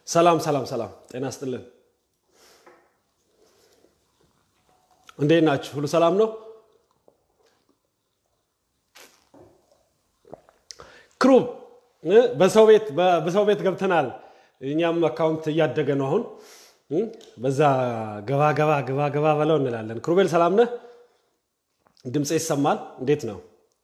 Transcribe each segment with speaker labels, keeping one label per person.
Speaker 1: ሰላም ሰላም ሰላም፣ ጤና ስጥልን። እንዴት ናችሁ? ሁሉ ሰላም ነው? ክሩብ በሰው ቤት በሰው ቤት ገብተናል። እኛም አካውንት እያደገ ነው አሁን። በዛ ገባ ገባ ገባ ገባ በለው እንላለን። ክሩቤል ሰላም ነህ? ድምፅ ይሰማል? እንዴት ነው?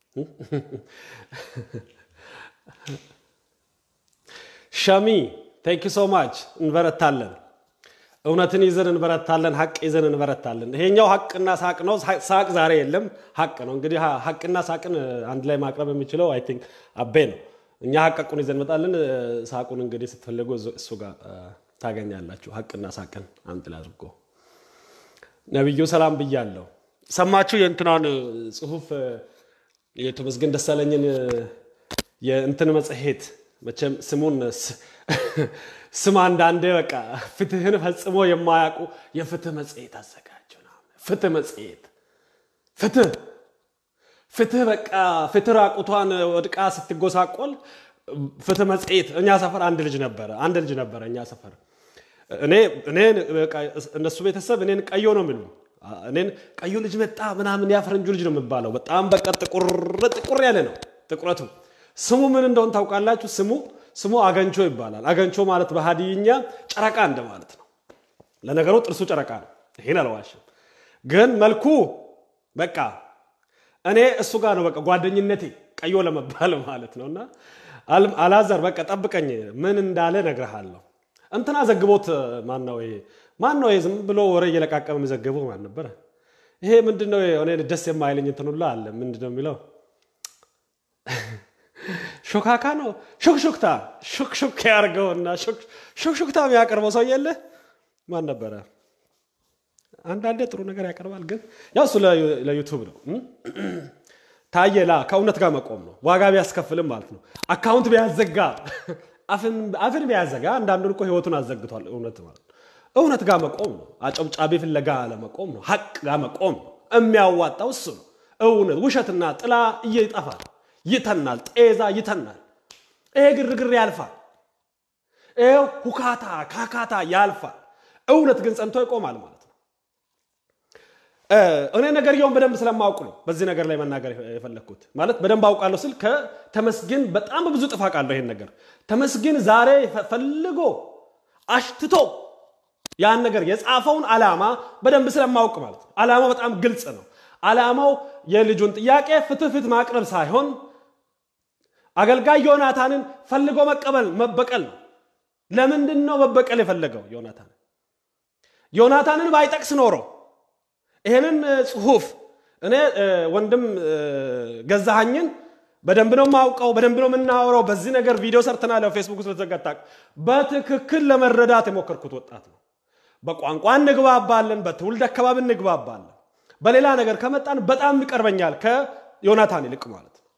Speaker 1: ሸሚ ቴንክ ሶ ማች እንበረታለን። እውነትን ይዘን እንበረታለን። ሀቅ ይዘን እንበረታለን። ይሄኛው ሀቅና ሳቅ ነው። ሳቅ ዛሬ የለም፣ ሀቅ ነው። እንግዲህ ሀቅና ሳቅን አንድ ላይ ማቅረብ የሚችለው አይ ቲንክ አቤ ነው። እኛ ሀቀቁን ይዘን እንመጣለን። ሳቁን እንግዲህ ስትፈልጉ እሱ ጋር ታገኛላችሁ። ሀቅና ሳቅን አንድ ላይ አድርጎ ነቢዩ ሰላም ብያለሁ። ሰማችሁ የእንትናን ጽሁፍ የተመስገን ደሳለኝን የእንትን መጽሔት መቼም ስሙን ስም አንዳንዴ በቃ ፍትህን ፈጽሞ የማያውቁ የፍትህ መጽሔት አዘጋጁ። ፍትህ መጽሔት ፍትህ ፍትህ በቃ ፍትህ ራቁቷን ወድቃ ስትጎሳቆል ፍትህ መጽሔት። እኛ ሰፈር አንድ ልጅ ነበረ አንድ ልጅ ነበረ እኛ ሰፈር እኔ እነሱ ቤተሰብ እኔን ቀዮ ነው የሚሉ እኔን ቀዩ ልጅ መጣ ምናምን ያፈረንጁ ልጅ ነው የሚባለው። በጣም በቃ ጥቁር ጥቁር ያለ ነው ጥቁረቱ። ስሙ ምን እንደሆን ታውቃላችሁ? ስሙ ስሙ አገንቾ ይባላል። አገንቾ ማለት በሀዲይኛ ጨረቃ እንደማለት ነው። ለነገሩ ጥርሱ ጨረቃ ነው። ይሄን አልዋሽም። ግን መልኩ በቃ እኔ እሱ ጋር ነው በቃ ጓደኝነቴ ቀዮ ለመባል ማለት ነው። እና አላዛር በቃ ጠብቀኝ፣ ምን እንዳለ እነግርሃለሁ። እንትና ዘግቦት ማን ነው ይሄ? ማን ነው ዝም ብሎ ወሬ እየለቃቀመ የሚዘግበው ማን ነበረ? ይሄ ምንድን ነው? እኔ ደስ የማይለኝ እንትን ሁላ አለ። ምንድን ነው የሚለው? ሾካካ ነው ሹክሹክታ ሹክሹክ ያርገውና ሹክሹክታ የሚያቀርበው ሰው የለ ማን ነበረ? አንዳንዴ ጥሩ ነገር ያቀርባል፣ ግን ያው እሱ ለዩቱብ ነው። ታየላ ከእውነት ጋር መቆም ነው። ዋጋ ቢያስከፍልም ማለት ነው። አካውንት ቢያዘጋ አፍን ቢያዘጋ አንዳንዱን እኮ ህይወቱን አዘግቷል። እውነት ማለት ነው። እውነት ጋር መቆም ነው። አጨብጫቢ ፍለጋ ለመቆም ነው። ሀቅ ጋር መቆም ነው። የሚያዋጣው እሱ ነው። እውነት ውሸትና ጥላ ይጠፋል፣ ይተናል፣ ጤዛ ይተናል። ይሄ ግርግር ያልፋል። ይሄ ሁካታ ካካታ ያልፋል። እውነት ግን ጸንቶ ይቆማል ማለት ነው። እኔ ነገርየውን በደንብ ስለማውቅ ነው በዚህ ነገር ላይ መናገር የፈለግኩት። ማለት በደንብ አውቃለሁ ስል ከተመስገን በጣም በብዙ ጥፍ አውቃለሁ ይሄን ነገር። ተመስገን ዛሬ ፈልጎ አሽትቶ ያን ነገር የጻፈውን ዓላማ በደንብ ስለማውቅ ማለት ነው። ዓላማው በጣም ግልጽ ነው። ዓላማው የልጁን ጥያቄ ፍትህ ፍትህ ማቅረብ ሳይሆን አገልጋይ ዮናታንን ፈልጎ መቀበል መበቀል ነው። ለምንድን ነው መበቀል የፈለገው ዮናታንን? ዮናታንን ባይጠቅስ ኖሮ ይሄንን ጽሁፍ እኔ ወንድም ገዛሃኝን በደንብ ነው የማውቀው፣ በደንብ ነው የምናወራው። በዚህ ነገር ቪዲዮ ሰርተናል። ፌስቡክ ውስጥ በተዘጋታ በትክክል ለመረዳት የሞከርኩት ወጣት ነው። በቋንቋ እንግባባለን፣ በትውልድ አካባቢ እንግባባለን። በሌላ ነገር ከመጣን በጣም ይቀርበኛል ከዮናታን ይልቅ ማለት ነው።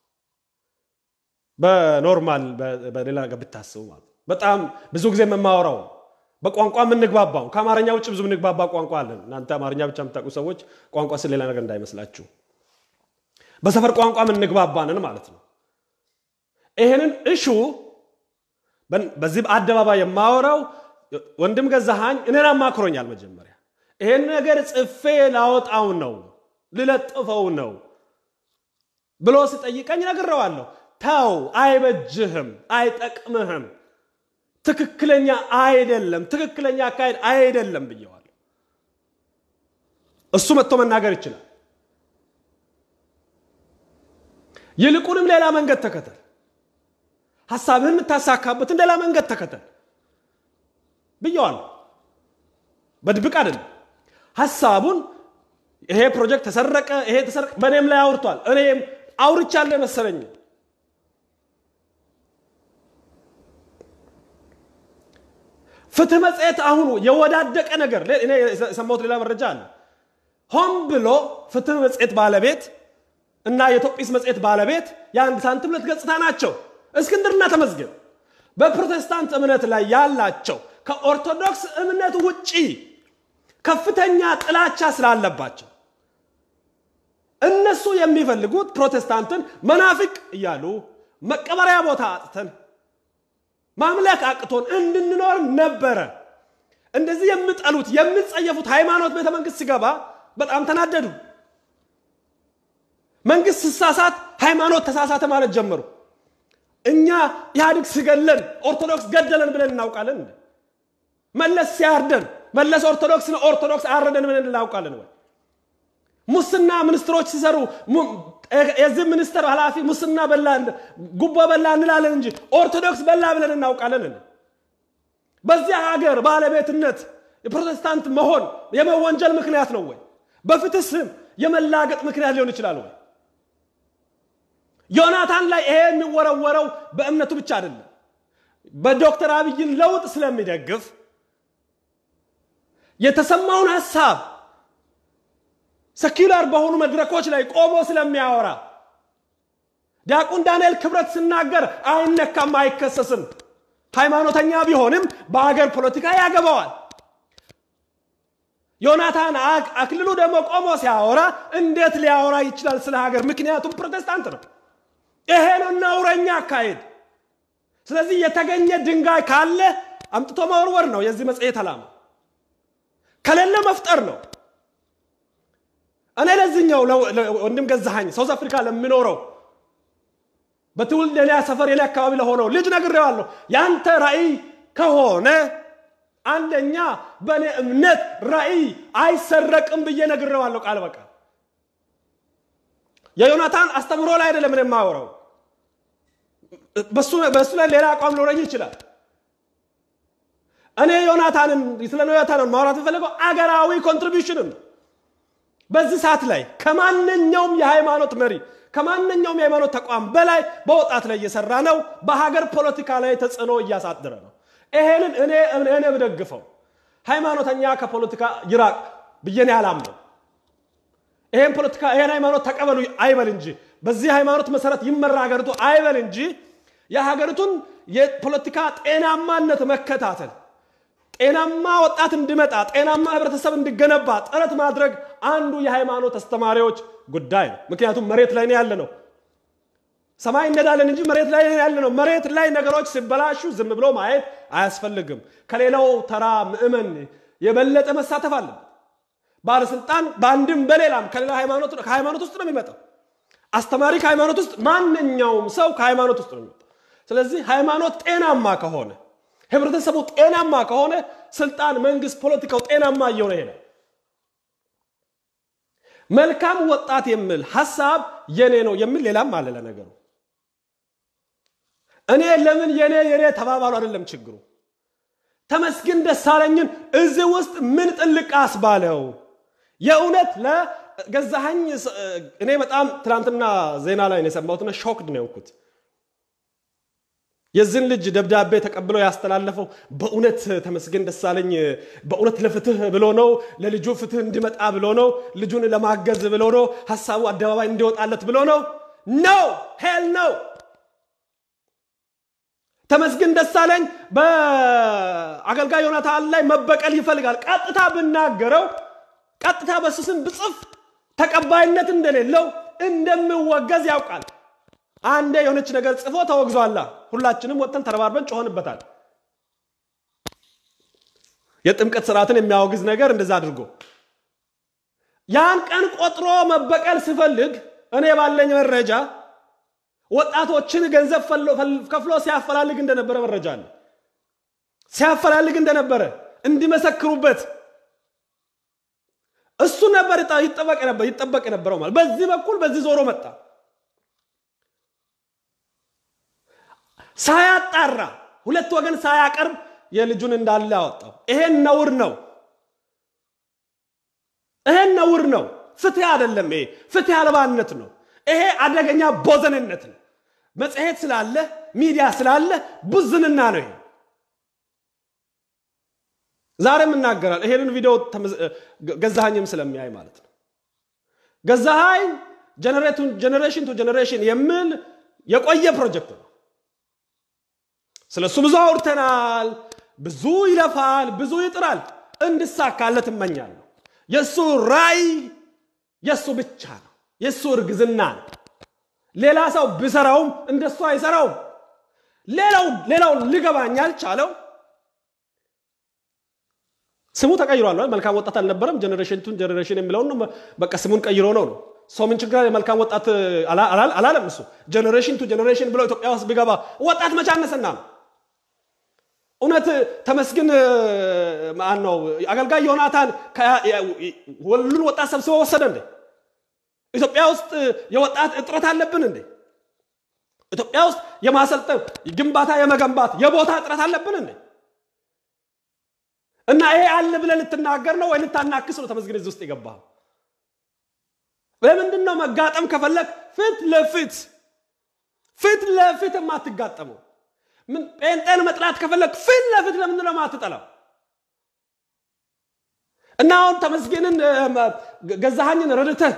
Speaker 1: በኖርማል በሌላ ነገር ብታስቡ ማለት በጣም ብዙ ጊዜ የማወራው በቋንቋ የምንግባባው ከአማርኛ ውጭ ብዙ የምንግባባ ቋንቋ አለን። እናንተ አማርኛ ብቻ የምታውቁ ሰዎች ቋንቋ ስለ ሌላ ነገር እንዳይመስላችሁ በሰፈር ቋንቋ የምንግባባንን ማለት ነው። ይሄንን እሹ በዚህ አደባባይ የማወራው ወንድም ገዛሃኝ እኔን አማክሮኛል። መጀመሪያ ይሄን ነገር ጽፌ ላወጣው ነው ልለጥፈው ነው ብሎ ሲጠይቀኝ ነግሬዋለሁ። ተው፣ አይበጅህም፣ አይጠቅምህም ትክክለኛ አይደለም፣ ትክክለኛ አካሄድ አይደለም ብየዋለሁ። እሱ መጥቶ መናገር ይችላል። ይልቁንም ሌላ መንገድ ተከተል፣ ሀሳብህን የምታሳካበትን ሌላ መንገድ ተከተል ብየዋለሁ። በድብቅ አይደለም። ሀሳቡን ይሄ ፕሮጀክት ተሰረቀ፣ ይሄ ተሰረቀ፣ በእኔም ላይ አውርቷል። እኔም አውርቻለሁ መሰለኝ ፍትህ መጽሔት አሁኑ የወዳደቀ ነገር እኔ የሰማሁት ሌላ መረጃ አለ። ሆን ብሎ ፍትህ መጽሔት ባለቤት እና የኢትዮጲስ መጽሔት ባለቤት የአንድ ሳንቲም ሁለት ገጽታ ናቸው። እስክንድርና ተመስገን በፕሮቴስታንት እምነት ላይ ያላቸው ከኦርቶዶክስ እምነት ውጪ ከፍተኛ ጥላቻ ስላለባቸው እነሱ የሚፈልጉት ፕሮቴስታንትን መናፍቅ እያሉ መቀበሪያ ቦታ አጥተን ማምለክ አቅቶን እንድንኖር ነበረ። እንደዚህ የምጠሉት የምትጸየፉት ሃይማኖት ቤተ መንግስት ሲገባ በጣም ተናደዱ። መንግስት ሲሳሳት ሃይማኖት ተሳሳተ ማለት ጀመሩ። እኛ ኢህአዴግ ሲገለን ኦርቶዶክስ ገደለን ብለን እናውቃለን? መለስ ሲያርደን መለስ ኦርቶዶክስ ኦርቶዶክስ አረደን ብለን እናውቃለን ወይ? ሙስና ሚኒስትሮች ሲሰሩ የዚህ ሚኒስትር ኃላፊ ሙስና በላ ጉቦ በላ እንላለን እንጂ ኦርቶዶክስ በላ ብለን እናውቃለን? በዚያ ሀገር ባለቤትነት የፕሮቴስታንት መሆን የመወንጀል ምክንያት ነው ወይ? በፍትህ ስም የመላገጥ ምክንያት ሊሆን ይችላል ወይ? ዮናታን ላይ ይሄ የሚወረወረው በእምነቱ ብቻ አይደለም። በዶክተር አብይን ለውጥ ስለሚደግፍ የተሰማውን ሀሳብ ሰኪላር በሆኑ መድረኮች ላይ ቆሞ ስለሚያወራ ዲያቆን ዳንኤል ክብረት ሲናገር አይነካም፣ አይከሰስም። ሃይማኖተኛ ቢሆንም በሀገር ፖለቲካ ያገባዋል። ዮናታን አክልሉ ደግሞ ቆሞ ሲያወራ እንዴት ሊያወራ ይችላል ስለ ሀገር? ምክንያቱም ፕሮቴስታንት ነው። ይሄ ነው ነውረኛ አካሄድ። ስለዚህ የተገኘ ድንጋይ ካለ አምጥቶ መወርወር ነው የዚህ መጽሔት ዓላማ። ከሌለ መፍጠር ነው። እኔ ለዚህኛው ወንድም ገዛሃኝ ሳውዝ አፍሪካ ለሚኖረው በትውልድ የኔ ሰፈር የኔ አካባቢ ለሆነው ልጅ ነግሬዋለሁ። ያንተ ራእይ ከሆነ አንደኛ በእኔ እምነት ራእይ አይሰረቅም ብዬ ነግሬዋለሁ ቃል በቃል። የዮናታን አስተምሮ ላይ አይደለም እኔ የማወራው። በእሱ ላይ ሌላ አቋም ሊኖረኝ ይችላል። እኔ ዮናታንን ስለ ዮናታንን ማውራት የፈለገው አገራዊ ኮንትሪቢሽንን ነው። በዚህ ሰዓት ላይ ከማንኛውም የሃይማኖት መሪ ከማንኛውም የሃይማኖት ተቋም በላይ በወጣት ላይ እየሰራ ነው። በሀገር ፖለቲካ ላይ ተጽዕኖ እያሳደረ ነው። ይሄንን እኔ እኔ ብደግፈው ሃይማኖተኛ ከፖለቲካ ይራቅ ብዬ እኔ አላምነው። ይሄን ፖለቲካ ይሄን ሃይማኖት ተቀበሉ አይበል እንጂ በዚህ ሃይማኖት መሰረት ይመራ ሀገሪቱ አይበል እንጂ የሀገሪቱን የፖለቲካ ጤናማነት መከታተል ጤናማ ወጣት እንዲመጣ ጤናማ ህብረተሰብ እንዲገነባ ጥረት ማድረግ አንዱ የሃይማኖት አስተማሪዎች ጉዳይ ነው። ምክንያቱም መሬት ላይ ነው ያለ ነው። ሰማይ እንዳለን እንጂ መሬት ላይ ያለ ነው። መሬት ላይ ነገሮች ሲበላሹ ዝም ብሎ ማየት አያስፈልግም። ከሌላው ተራ ምዕመን የበለጠ መሳተፍ አለበት። ባለስልጣን በአንድም በሌላም ከሌላ ሃይማኖት ከሃይማኖት ውስጥ ነው የሚመጣው። አስተማሪ ከሃይማኖት ውስጥ፣ ማንኛውም ሰው ከሃይማኖት ውስጥ ነው የሚመጣው። ስለዚህ ሃይማኖት ጤናማ ከሆነ ህብረተሰቡ ጤናማ ከሆነ ስልጣን፣ መንግስት፣ ፖለቲካው ጤናማ እየሆነ ይሄዳል። መልካም ወጣት የሚል ሀሳብ የኔ ነው የሚል ሌላም አለ። ለነገሩ እኔ ለምን የኔ የኔ ተባባሉ አይደለም ችግሩ። ተመስገን ደሳለኝን እዚህ ውስጥ ምን ጥልቅ አስባለው? የእውነት ለገዛኸኝ እኔ በጣም ትናንትና ዜና ላይ ነው የሰማሁትና ሾክድ ነው የሆንኩት። የዚህን ልጅ ደብዳቤ ተቀብሎ ያስተላለፈው በእውነት ተመስገን ደሳለኝ በእውነት ለፍትህ ብሎ ነው፣ ለልጁ ፍትህ እንዲመጣ ብሎ ነው፣ ልጁን ለማገዝ ብሎ ነው፣ ሀሳቡ አደባባይ እንዲወጣለት ብሎ ነው። ነው ሄል ነው። ተመስገን ደሳለኝ በአገልጋይ ዮናታን ላይ መበቀል ይፈልጋል። ቀጥታ ብናገረው፣ ቀጥታ በሱ ስም ብጽፍ ተቀባይነት እንደሌለው እንደምወገዝ ያውቃል። አንዴ የሆነች ነገር ጽፎ ተወግዟላ። ሁላችንም ወጥተን ተረባርበን ጮሆንበታል። የጥምቀት ስርዓትን የሚያወግዝ ነገር እንደዛ አድርጎ ያን ቀን ቆጥሮ መበቀል ሲፈልግ እኔ ባለኝ መረጃ ወጣቶችን ገንዘብ ከፍሎ ሲያፈላልግ እንደነበረ መረጃ አለ። ሲያፈላልግ እንደነበረ እንዲመሰክሩበት እሱ ነበር ይጠበቅ የነበረው ማለት በዚህ በኩል በዚህ ዞሮ መጣ። ሳያጣራ ሁለት ወገን ሳያቀርብ የልጁን እንዳለ ያወጣው ይሄን ነውር ነው። ይሄን ነውር ነው። ፍትህ አይደለም። ይሄ ፍትህ አልባነት ነው። ይሄ አደገኛ ቦዘንነት ነው። መጽሔት ስላለ ሚዲያ ስላለ ቡዝንና ነው። ይሄ ዛሬም እናገራል። ይሄንን ቪዲዮ ገዛሃኝም ስለሚያይ ማለት ነው። ገዛሃኝ ጀኔሬሽን ቱ ጀኔሬሽን የሚል የቆየ ፕሮጀክት ነው። ስለ እሱ ብዙ አውርተናል። ብዙ ይለፋል፣ ብዙ ይጥራል። እንድሳካለት እመኛለሁ። የእሱ ራይ የእሱ ብቻ ነው። የእሱ እርግዝና ነው። ሌላ ሰው ቢሰራውም እንደሱ አይሰራውም። ሌላው ሌላው ሊገባኝ አልቻለው ስሙ ተቀይሯል። መልካም ወጣት አልነበረም። ጀኔሬሽን ቱን ጀኔሬሽን የሚለውን በቃ ስሙን ቀይሮ ነው ነው ሰው ምን ችግር የመልካም ወጣት አላለም። እሱ ጀኔሬሽን ቱ ጀኔሬሽን ብሎ ኢትዮጵያ ውስጥ ቢገባ ወጣት መቻነስና ነው። እውነት ተመስገን ማን ነው አገልጋይ ዮናታን ሁሉን ወጣት ሰብስቦ ወሰደ እንዴ? ኢትዮጵያ ውስጥ የወጣት እጥረት አለብን እንዴ? ኢትዮጵያ ውስጥ የማሰልጠን ግንባታ የመገንባት የቦታ እጥረት አለብን እንዴ? እና ይሄ አለ ብለህ ልትናገር ነው ወይ ልታናክስ ነው? ተመስገን እዚህ ውስጥ የገባው ለምንድን ነው? መጋጠም ከፈለግ ፊት ለፊት ፊት ለፊት የማትጋጠመው ምን ጴንጤን መጥላት ከፈለግ ፊት ለፊት ለምንድን ነው የማትጠላው? እና አሁን ተመስገንን ገዛሃኝን ረድተህ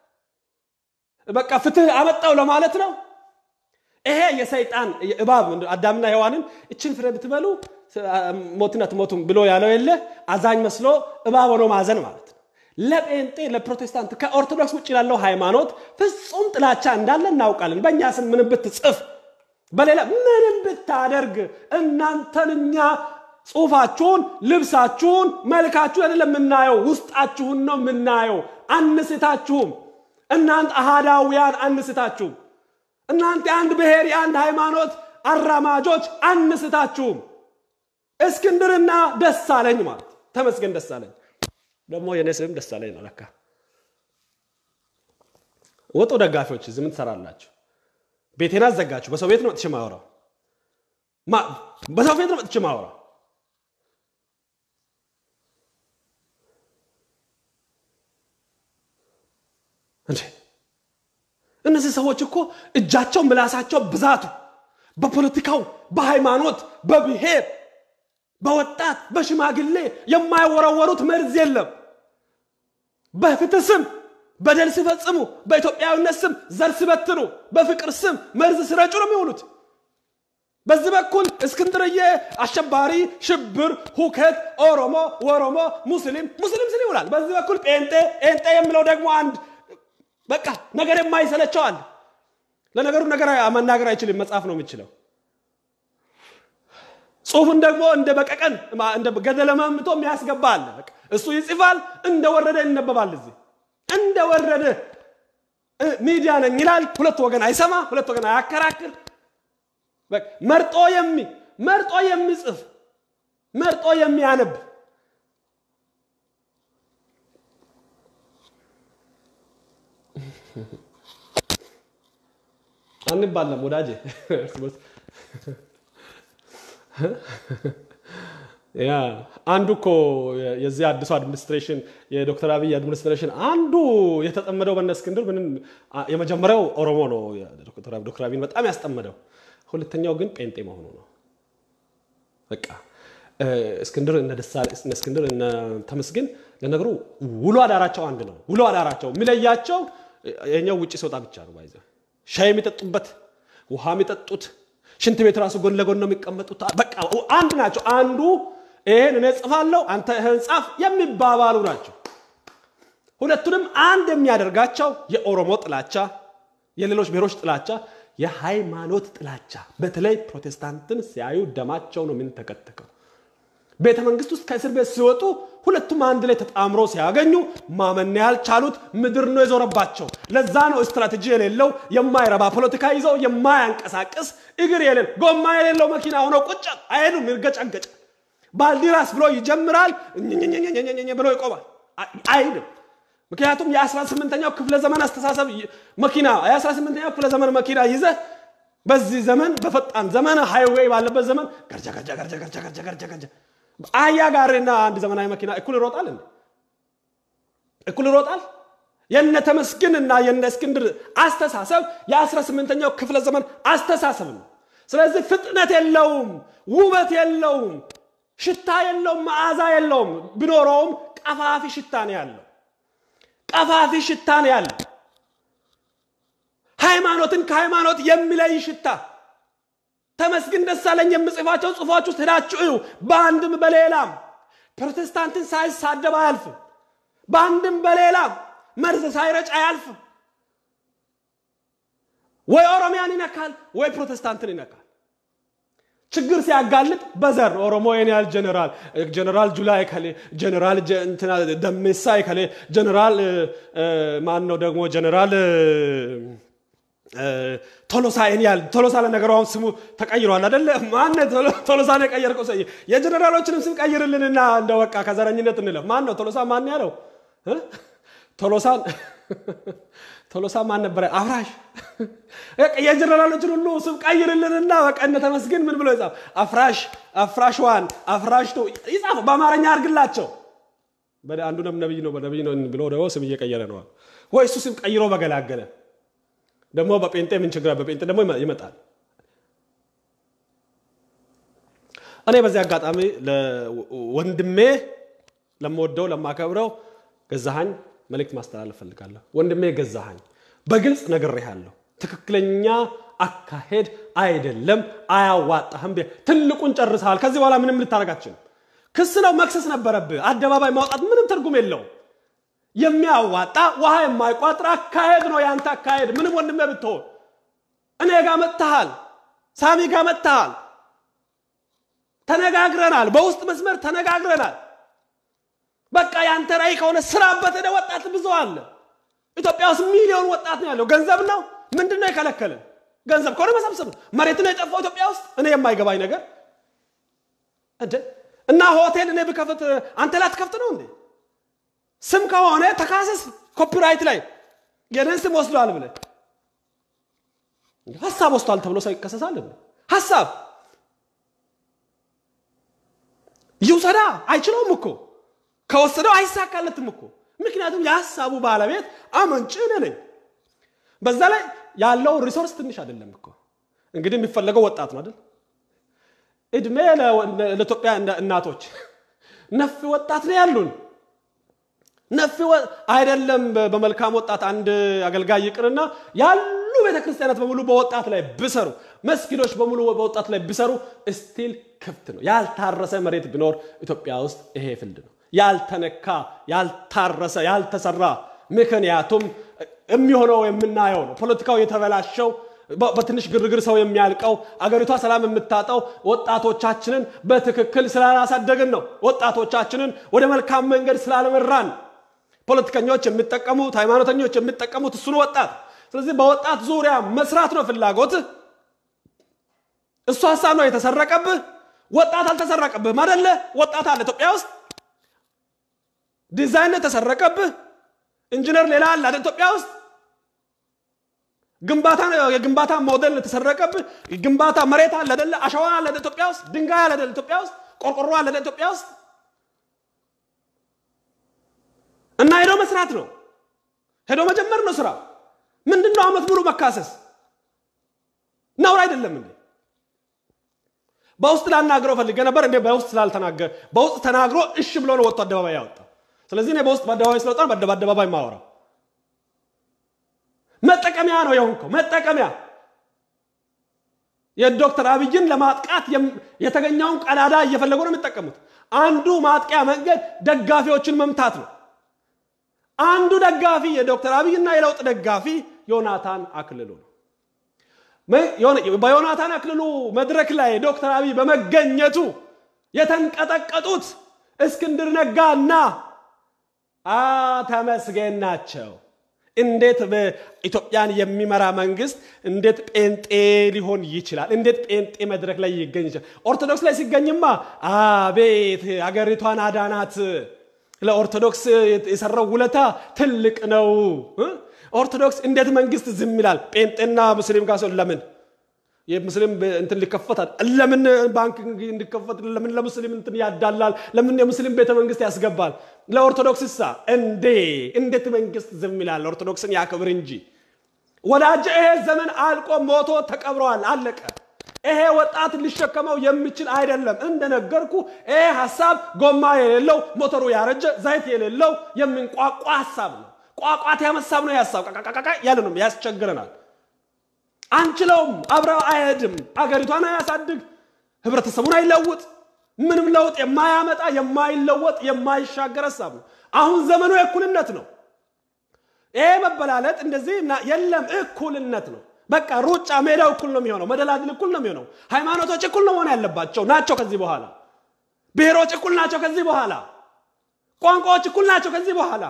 Speaker 1: በቃ ፍትህ አመጣው ለማለት ነው። ይሄ የሰይጣን እባብ አዳምና ሔዋንን እችን ፍሬ ብትበሉ ሞትን አትሞቱም ብሎ ያለው የለ አዛኝ መስሎ እባብ ሆኖ ማዘን ማለት ነው። ለጴንጤ ለፕሮቴስታንት ከኦርቶዶክስ ውጭ ላለው ሃይማኖት ፍጹም ጥላቻ እንዳለ እናውቃለን። በእኛ ስም ምንም ብትጽፍ በሌላ ምንም ብታደርግ እናንተን እኛ ጽሁፋችሁን፣ ልብሳችሁን፣ መልካችሁን አይደለም የምናየው፣ ውስጣችሁን ነው የምናየው። አንስታችሁም። እናንተ አሃዳውያን አንስታችሁም። እናንተ የአንድ ብሔር የአንድ ሃይማኖት አራማጆች አንስታችሁም። እስክንድርና ደሳለኝ ማለት ተመስገን ደሳለኝ ደግሞ የኔ ስም ደሳለኝ ነው ለካ። ወጡ ደጋፊዎች እዚህ ምን ትሰራላችሁ? ቤቴን አዘጋችሁ። በሰው ቤት ነው መጥቼ ማወራው። በሰው ቤት ነው መጥቼ ማወራው። እንዴ እነዚህ ሰዎች እኮ እጃቸው ምላሳቸው ብዛቱ በፖለቲካው፣ በሃይማኖት፣ በብሔር፣ በወጣት፣ በሽማግሌ የማይወረወሩት መርዝ የለም። በፍትህ ስም በደል ሲፈጽሙ፣ በኢትዮጵያዊነት ስም ዘር ሲበትኑ፣ በፍቅር ስም መርዝ ሲረጩ ነው የሚውሉት። በዚህ በኩል እስክንድርዬ አሸባሪ፣ ሽብር፣ ሁከት፣ ኦሮሞ፣ ወሮሞ፣ ሙስሊም ሙስሊም ስል ይውላል። በዚህ በኩል ጴንጤ ጴንጤ የሚለው ደግሞ አንድ በቃ ነገር የማይሰለቸው አለ። ለነገሩ ነገር መናገር አይችልም፣ መጽሐፍ ነው የሚችለው። ጽሁፍን ደግሞ እንደ በቀቀን እንደ ገደለ መምቶ የሚያስገባ አለ። እሱ ይጽፋል፣ እንደወረደ ይነበባል። እዚህ እንደወረደ ሚዲያ ነኝ ይላል። ሁለት ወገን አይሰማ፣ ሁለት ወገን አያከራክር። መርጦ የሚ መርጦ የሚጽፍ መርጦ የሚያነብ አንባለም ወዳጄ ያ አንዱ እኮ የዚህ አዲሱ አድሚኒስትሬሽን የዶክተር አብይ አድሚኒስትሬሽን አንዱ የተጠመደው በነ እስክንድር ምንም የመጀመሪያው ኦሮሞ ነው ዶክተር አብይን በጣም ያስጠመደው። ሁለተኛው ግን ጴንጤ መሆኑ ነው። በቃ እስክንድር እነ እስክንድር እነ ተመስገን ለነገሩ ውሎ አዳራቸው አንድ ነው። ውሎ አዳራቸው የሚለያቸው የኛው ውጭ ሲወጣ ብቻ ነው። ባይዘ ሻይ የሚጠጡበት ውሃ የሚጠጡት ሽንት ቤት ራሱ ጎን ለጎን ነው የሚቀመጡት። በቃ አንድ ናቸው። አንዱ ይሄን እኔ ጽፋለሁ አንተ ይህን ጻፍ የሚባባሉ ናቸው። ሁለቱንም አንድ የሚያደርጋቸው የኦሮሞ ጥላቻ፣ የሌሎች ብሔሮች ጥላቻ፣ የሃይማኖት ጥላቻ። በተለይ ፕሮቴስታንትን ሲያዩ ደማቸው ነው ምን ተከተከው። ቤተ መንግስት ውስጥ ከእስር ቤት ሲወጡ ሁለቱም አንድ ላይ ተጣምሮ ሲያገኙ ማመን ያልቻሉት ምድር ነው የዞረባቸው። ለዛ ነው ስትራቴጂ የሌለው የማይረባ ፖለቲካ ይዘው የማያንቀሳቅስ እግር የሌለው ጎማ የሌለው መኪና ሆኖ ቁጭ አይሄዱም። ይርገጫገጭ ባልዲራስ ብሎ ይጀምራል ብሎ ይቆማል። አይሄድም። ምክንያቱም የ18ኛው ክፍለ ዘመን አስተሳሰብ መኪና የ18ኛው ክፍለ ዘመን መኪና ይዘህ በዚህ ዘመን በፈጣን ዘመን ሃይዌይ ባለበት ዘመን ገርጃ ገርጃ ገርጃ ገርጃ ገርጃ ገርጃ ገርጃ አህያ ጋሪና አንድ ዘመናዊ መኪና እኩል ይሮጣል እንዴ? እኩል ይሮጣል? የነ ተመስገንና የነ እስክንድር አስተሳሰብ የ18ኛው ክፍለ ዘመን አስተሳሰብ ነው። ስለዚህ ፍጥነት የለውም፣ ውበት የለውም፣ ሽታ የለውም፣ መዓዛ የለውም። ቢኖረውም ቀፋፊ ሽታ ነው ያለው። ቀፋፊ ሽታ ነው ያለው። ሃይማኖትን ከሃይማኖት የሚለይ ሽታ ተመስገን ደሳለኝ የምጽፋቸው ጽሁፎች ውስጥ ሄዳችሁ እዩ። በአንድም በሌላም ፕሮቴስታንትን ሳይሳደብ አያልፍም። በአንድም በሌላም መርዝ ሳይረጭ አያልፍም። ወይ ኦሮሚያን ይነካል፣ ወይ ፕሮቴስታንትን ይነካል። ችግር ሲያጋልጥ በዘር ኦሮሞ የኔ ያህል ጀነራል ጀነራል ጁላይ ከሌ ጀነራል ደሜሳ ከሌ ጀነራል ማን ነው ደግሞ ጀነራል ቶሎሳ ይህን ያህል ቶሎሳ ለነገሩ አሁን ስሙ ተቀይሯል አደለ? ማን ቶሎሳን የቀየርከው? ሰውዬ የጀኔራሎችንም ስም ቀይርልንና እንደ በቃ ከዘረኝነት እንለፍ። ማን ነው ቶሎሳ? ማን ያለው ቶሎሳን? ቶሎሳ ማን ነበረ? አፍራሽ የጀኔራሎችን ሁሉ ስም ቀይርልንና በቃ እነ ተመስገን ምን ብሎ ይጻፍ? አፍራሽ፣ አፍራሽ ዋን፣ አፍራሽ ቱ ይጻፍ፣ በአማርኛ አድርግላቸው። አንዱ ነብይ ነው በነብይ ነው ብሎ ደግሞ ስም እየቀየረ ነው ወይ? እሱ ስም ቀይሮ በገላገለ ደግሞ በጴንጤ ምን ችግር በጴንጤ ደግሞ ይመጣል። እኔ በዚህ አጋጣሚ ወንድሜ ለምወደው ለማከብረው ገዛሃኝ መልእክት ማስተላለፍ ፈልጋለሁ። ወንድሜ ገዛሃኝ በግልጽ ነግሬሃለሁ። ትክክለኛ አካሄድ አይደለም፣ አያዋጣህም። ትልቁን ጨርሰሃል። ከዚህ በኋላ ምንም ልታደርጋችን ክስ ነው መክሰስ ነበረብህ። አደባባይ ማውጣት ምንም ትርጉም የለውም። የሚያዋጣ ውሃ የማይቋጥር አካሄድ ነው ያንተ አካሄድ። ምንም ወንድሜ ብትሆን እኔ ጋር መጥተሃል፣ ሳሚ ጋር መጥተሃል፣ ተነጋግረናል፣ በውስጥ መስመር ተነጋግረናል። በቃ ያንተ ራዕይ ከሆነ ስራበት። ሄደ ወጣት ብዙ አለ ኢትዮጵያ ውስጥ ሚሊዮን ወጣት ነው ያለው። ገንዘብ ነው ምንድን ነው የከለከልን? ገንዘብ ከሆነ መሰብሰብ ነው። መሬት ነው የጠፋው ኢትዮጵያ ውስጥ። እኔ የማይገባኝ ነገር እንደ እና ሆቴል እኔ ብከፍት አንተ ላትከፍት ነው እንዴ? ስም ከሆነ ተካሰስ። ኮፒራይት ላይ የኔን ስም ወስዷል ብለህ ሀሳብ ወስዷል ተብሎ ሰው ይከሰሳል። ሀሳብ ይውሰዳ አይችለውም እኮ ከወሰደው አይሳካለትም እኮ ምክንያቱም የሀሳቡ ባለቤት አመንጭ እኔ ነኝ። በዛ ላይ ያለው ሪሶርስ ትንሽ አይደለም እኮ እንግዲህ የሚፈለገው ወጣት ነው አይደል? እድሜ ለኢትዮጵያ እናቶች ነፍ ወጣት ነው ያሉን ነፍ አይደለም። በመልካም ወጣት አንድ አገልጋይ ይቅርና ያሉ ቤተክርስቲያናት በሙሉ በወጣት ላይ ብሰሩ፣ መስጊዶች በሙሉ በወጣት ላይ ብሰሩ ስቲል ክፍት ነው። ያልታረሰ መሬት ቢኖር ኢትዮጵያ ውስጥ ይሄ ፍልድ ነው። ያልተነካ፣ ያልታረሰ፣ ያልተሰራ ምክንያቱም የሚሆነው የምናየው ነው። ፖለቲካው የተበላሸው በትንሽ ግርግር ሰው የሚያልቀው አገሪቷ ሰላም የምታጣው ወጣቶቻችንን በትክክል ስላላሳደግን ነው። ወጣቶቻችንን ወደ መልካም መንገድ ስላልመራን ፖለቲከኞች የሚጠቀሙት ሃይማኖተኞች የሚጠቀሙት እሱን ወጣት። ስለዚህ በወጣት ዙሪያ መስራት ነው ፍላጎት። እሱ ሀሳብ ነው የተሰረቀብህ። ወጣት አልተሰረቀብህም አደለ? ወጣት አለ ኢትዮጵያ ውስጥ። ዲዛይን የተሰረቀብህ ኢንጂነር ሌላ አለ አይደል? ኢትዮጵያ ውስጥ ግንባታ የግንባታ ሞዴል የተሰረቀብህ ግንባታ መሬት አለ አይደለ? አሸዋ አለ አይደል? ኢትዮጵያ ውስጥ ድንጋይ አለ አይደል? ኢትዮጵያ ውስጥ ቆርቆሮ አለ አይደል? ኢትዮጵያ ውስጥ እና ሄዶ መስራት ነው። ሄዶ መጀመር ነው ስራ። ምንድን ነው አመት ሙሉ መካሰስ ነውር አይደለም እንዴ? በውስጥ ላናግረው ፈልጌ ነበር እንዴ? በውስጥ ስላልተናገረ በውስጥ ተናግሮ እሺ ብሎ ነው ወጥቶ አደባባይ ያወጣ። ስለዚህ እኔ በውስጥ በአደባባይ ስለወጣ በአደባባይ ማወራው መጠቀሚያ ነው የሆንከው። መጠቀሚያ የዶክተር አብይን ለማጥቃት የተገኘውን ቀዳዳ እየፈለጉ ነው የሚጠቀሙት። አንዱ ማጥቂያ መንገድ ደጋፊዎችን መምታት ነው። አንዱ ደጋፊ የዶክተር አብይና የለውጥ ደጋፊ ዮናታን አክልሉ ነው። በዮናታን አክልሉ መድረክ ላይ ዶክተር አብይ በመገኘቱ የተንቀጠቀጡት እስክንድር ነጋና ተመስገን ናቸው። እንዴት በኢትዮጵያን የሚመራ መንግስት እንዴት ጴንጤ ሊሆን ይችላል? እንዴት ጴንጤ መድረክ ላይ ይገኝ ይችላል? ኦርቶዶክስ ላይ ሲገኝማ አቤት አገሪቷን አዳናት። ለኦርቶዶክስ የሰራው ውለታ ትልቅ ነው። ኦርቶዶክስ እንዴት መንግስት ዝም ይላል? ጴንጤና ሙስሊም ጋር ሰው ለምን የሙስሊም እንትን ሊከፈታል? ለምን ባንክ እንዲከፈት ለምን ለሙስሊም እንትን ያዳላል? ለምን የሙስሊም ቤተ መንግስት ያስገባል? ለኦርቶዶክስ ሳ እንዴ እንዴት መንግስት ዝም ይላል? ኦርቶዶክስን ያክብር እንጂ ወዳጅ። ይሄ ዘመን አልቆ ሞቶ ተቀብረዋል፣ አለቀ። ይሄ ወጣት ሊሸከመው የሚችል አይደለም። እንደነገርኩ ይሄ ሀሳብ ጎማ የሌለው ሞተሩ ያረጀ ዘይት የሌለው የሚንቋቋ ሀሳብ ነው። ቋቋት ያመሳብ ነው ሀሳብ ቃቃቃቃ ያለ ነው፣ ያስቸግረናል። አንችለውም። አብረው አይሄድም። አገሪቷን አያሳድግ፣ ህብረተሰቡን አይለውጥ። ምንም ለውጥ የማያመጣ የማይለወጥ የማይሻገር ሀሳብ ነው። አሁን ዘመኑ የእኩልነት ነው። ይሄ መበላለጥ እንደዚህ የለም፣ እኩልነት ነው። በቃ ሩጫ ሜዳው እኩል ነው የሚሆነው። መደላድል እኩል ነው የሚሆነው። ሃይማኖቶች እኩል ነው መሆን ያለባቸው ናቸው። ከዚህ በኋላ ብሔሮች እኩል ናቸው። ከዚህ በኋላ ቋንቋዎች እኩል ናቸው። ከዚህ በኋላ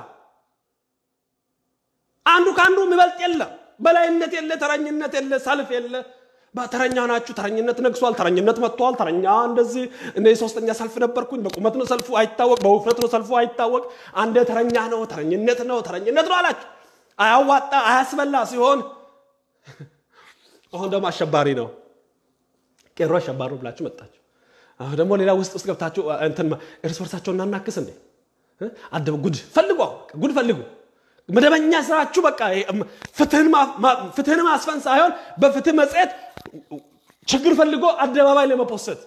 Speaker 1: አንዱ ከአንዱ የሚበልጥ የለም። በላይነት የለ፣ ተረኝነት የለ፣ ሰልፍ የለ። ተረኛ ናችሁ፣ ተረኝነት ነግሷል፣ ተረኝነት መጥቷል፣ ተረኛ እንደዚህ እኔ ሶስተኛ ሰልፍ ነበርኩኝ። በቁመት ነው ሰልፉ አይታወቅ፣ በውፍረት ነው ሰልፉ አይታወቅ። አንደ ተረኛ ነው፣ ተረኝነት ነው፣ ተረኝነት ነው አላችሁ። አያዋጣ አያስበላ ሲሆን አሁን ደግሞ አሸባሪ ነው ቄሮ አሸባሪ ነው ብላችሁ መጣችሁ። አሁን ደግሞ ሌላ ውስጥ ውስጥ ገብታችሁ እንትን እርስ በርሳቸው እናናክስ እንዴ አደበ ጉድ ፈልጉ፣ ጉድ ፈልጉ። መደበኛ ስራችሁ በቃ ፍትህን ማስፈን ሳይሆን በፍትህ መጽሔት ችግር ፈልጎ አደባባይ ለመፖሰት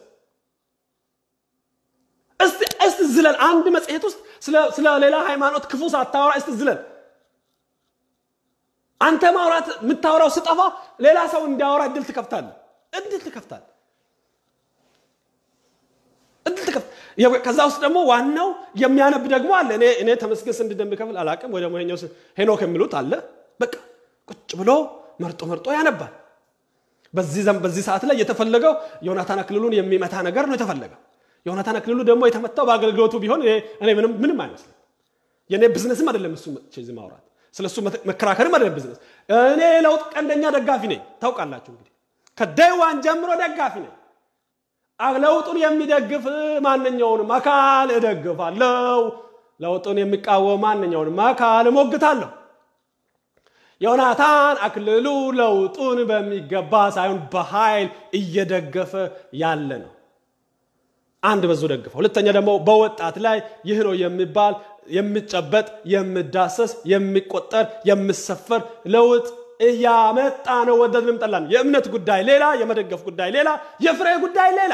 Speaker 1: እስቲ ዝለል። አንድ መጽሔት ውስጥ ስለ ሌላ ሃይማኖት ክፉ ሳታወራ እስቲ ዝለል። አንተ ማውራት የምታወራው ስጠፋ ሌላ ሰው እንዲያወራ እድል ትከፍታለህ። እድል ትከፍታለህ። እድል ትከፍት ከዛ ውስጥ ደግሞ ዋናው የሚያነብ ደግሞ አለ። እኔ እኔ ተመስገን ስንት እንደሚከፍል አላቅም። ወይ ደግሞ ይኸኛው ሄኖክ የሚሉት አለ። በቃ ቁጭ ብሎ መርጦ መርጦ ያነባል። በዚህ በዚህ ሰዓት ላይ የተፈለገው ዮናታን አክሊሉን የሚመታ ነገር ነው የተፈለገው። ዮናታን አክሊሉ ደግሞ የተመታው በአገልግሎቱ ቢሆን እኔ ምንም ምንም አይመስልም። የእኔ ብዝነስም አይደለም እሱ እዚህ ማውራት ስለ እሱ መከራከርም አይደለም ብዝነስ። እኔ ለውጥ ቀንደኛ ደጋፊ ነኝ። ታውቃላችሁ እንግዲህ ከደይዋን ጀምሮ ደጋፊ ነኝ። ለውጡን የሚደግፍ ማንኛውንም አካል እደግፋለሁ። ለውጡን የሚቃወም ማንኛውንም አካል እሞግታለሁ። ዮናታን አክሊሉ ለውጡን በሚገባ ሳይሆን በኃይል እየደገፈ ያለ ነው። አንድ በዙ ደግፈ። ሁለተኛ ደግሞ በወጣት ላይ ይህ ነው የሚባል የሚጨበጥ የሚዳሰስ የሚቆጠር የሚሰፈር ለውጥ እያመጣ ነው። ወደድንም ጠላን። የእምነት ጉዳይ ሌላ፣ የመደገፍ ጉዳይ ሌላ፣ የፍሬ ጉዳይ ሌላ፣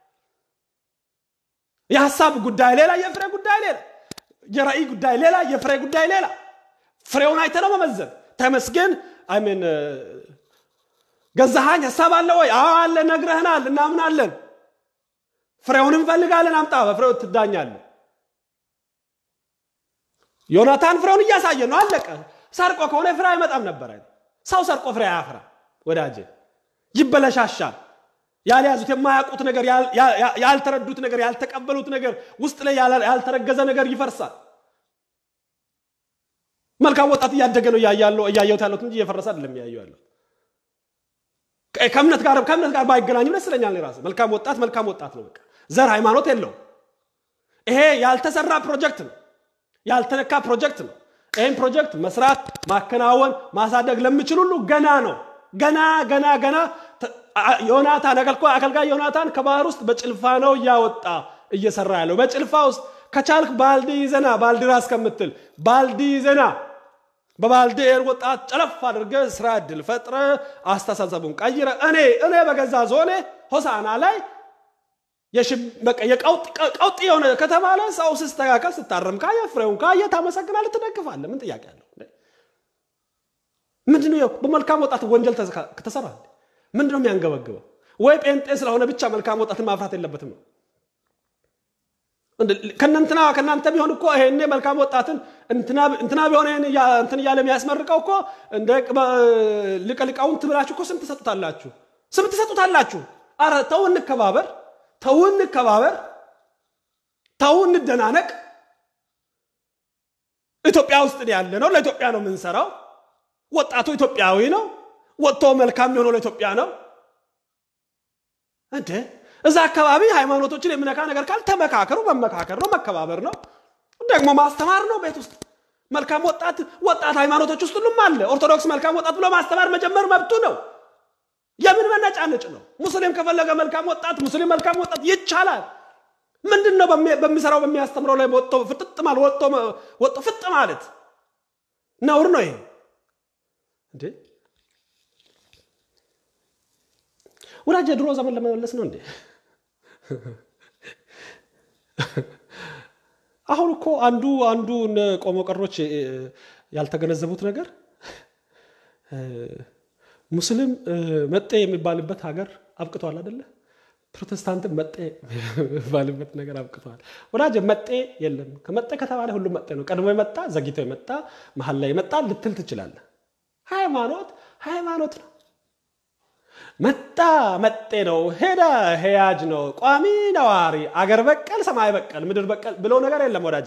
Speaker 1: የሀሳብ ጉዳይ ሌላ፣ የፍሬ ጉዳይ ሌላ፣ የራእይ ጉዳይ ሌላ፣ የፍሬ ጉዳይ ሌላ። ፍሬውን አይተ ነው መመዘን። ተመስገን አይሜን ገዛሃኝ ሀሳብ አለ ወይ? አዎ አለ፣ ነግረህናል፣ እናምናለን። ፍሬውን እንፈልጋለን፣ አምጣ፣ በፍሬው ትዳኛለን። ዮናታን ፍሬውን እያሳየ ነው። አለቀ። ሰርቆ ከሆነ ፍሬ አይመጣም ነበር። ሰው ሰርቆ ፍሬ አያፈራ ወዳጄ፣ ይበለሻሻል። ያልያዙት የማያውቁት ነገር፣ ያልተረዱት ነገር፣ ያልተቀበሉት ነገር፣ ውስጥ ላይ ያልተረገዘ ነገር ይፈርሳል። መልካም ወጣት እያደገ ነው እያየሁት ያለሁት እንጂ እየፈረሰ አይደለም እያየሁ ያለሁት። ከእምነት ጋር ከእምነት ጋር ባይገናኝም ደስ ይለኛል። ራስ መልካም ወጣት መልካም ወጣት ነው። በቃ ዘር ሃይማኖት የለውም። ይሄ ያልተሰራ ፕሮጀክት ነው፣ ያልተነካ ፕሮጀክት ነው። ይህን ፕሮጀክት መስራት፣ ማከናወን፣ ማሳደግ ለሚችል ሁሉ ገና ነው። ገና ገና ገና ዮናታን አገልጋይ ዮናታን ከባህር ውስጥ በጭልፋ ነው እያወጣ እየሰራ ያለው። በጭልፋ ውስጥ ከቻልክ ባልዲ ይዘና ባልዲ ራስ ከምትል ባልዲ ይዘና በባልዲ ወጣት ጨለፍ አድርገ ስራ እድል ፈጥረ አስተሳሰቡን ቀይረ እኔ እኔ በገዛ ዞኔ ሆሳና ላይ ቀውጥ የሆነ ከተባለ ሰው ሲስተካከል ስታረም ካየ ፍሬውን ካየ ታመሰግናለህ፣ ትደግፋለህ። ምን ጥያቄ አለው? ምንድነው በመልካም ወጣት ወንጀል ከተሰራ ምንድነው የሚያንገበግበው? ወይ ጴንጤ ስለሆነ ብቻ መልካም ወጣትን ማፍራት የለበትም ነው? ከእናንትና ከእናንተ ቢሆን እኮ ይሄኔ መልካም ወጣትን እንትና ቢሆን እንትን እያለ የሚያስመርቀው እኮ እንደ ሊቀ ሊቃውንት ብላችሁ እኮ ስም ትሰጡታላችሁ፣ ስም ትሰጡታላችሁ። አረ ተው እንከባበር፣ ተው እንከባበር፣ ተው እንደናነቅ። ኢትዮጵያ ውስጥ ያለ ነው፣ ለኢትዮጵያ ነው የምንሰራው። ወጣቱ ኢትዮጵያዊ ነው። ወጥቶ መልካም የሆነው ለኢትዮጵያ ነው እንዴ እዛ አካባቢ ሃይማኖቶችን የሚነካ ነገር ካል ተመካከሩ። መመካከር ነው፣ መከባበር ነው፣ ደግሞ ማስተማር ነው። ቤት ውስጥ መልካም ወጣት ወጣት ሃይማኖቶች ውስጥ ሁሉም አለ። ኦርቶዶክስ መልካም ወጣት ብሎ ማስተማር መጀመር መብቱ ነው። የምን መነጫነጭ ነው? ሙስሊም ከፈለገ መልካም ወጣት ሙስሊም መልካም ወጣት ይቻላል። ምንድን ነው በሚሰራው በሚያስተምረው ላይ ወጥቶ ፍጥጥ ማለት ወጥቶ ፍጥ ማለት ነውር ነው ይሄ እንዴ? ወዳጅ የድሮ ዘመን ለመመለስ ነው እንዴ? አሁን እኮ አንዱ አንዱ ቆሞ ቀሮች ያልተገነዘቡት ነገር ሙስሊም መጤ የሚባልበት ሀገር አብቅቷል አይደለ? ፕሮቴስታንትም መጤ የሚባልበት ነገር አብቅቷል። ወዳጅ መጤ የለም። ከመጤ ከተባለ ሁሉም መጤ ነው። ቀድሞ የመጣ ዘግይቶ የመጣ መሀል ላይ የመጣ ልትል ትችላለህ። ሃይማኖት ሃይማኖት ነው። መጣ መጤ ነው፣ ሄደ ሄያጅ ነው፣ ቋሚ ነዋሪ፣ አገር በቀል፣ ሰማይ በቀል፣ ምድር በቀል ብሎ ነገር የለም ወዳጄ።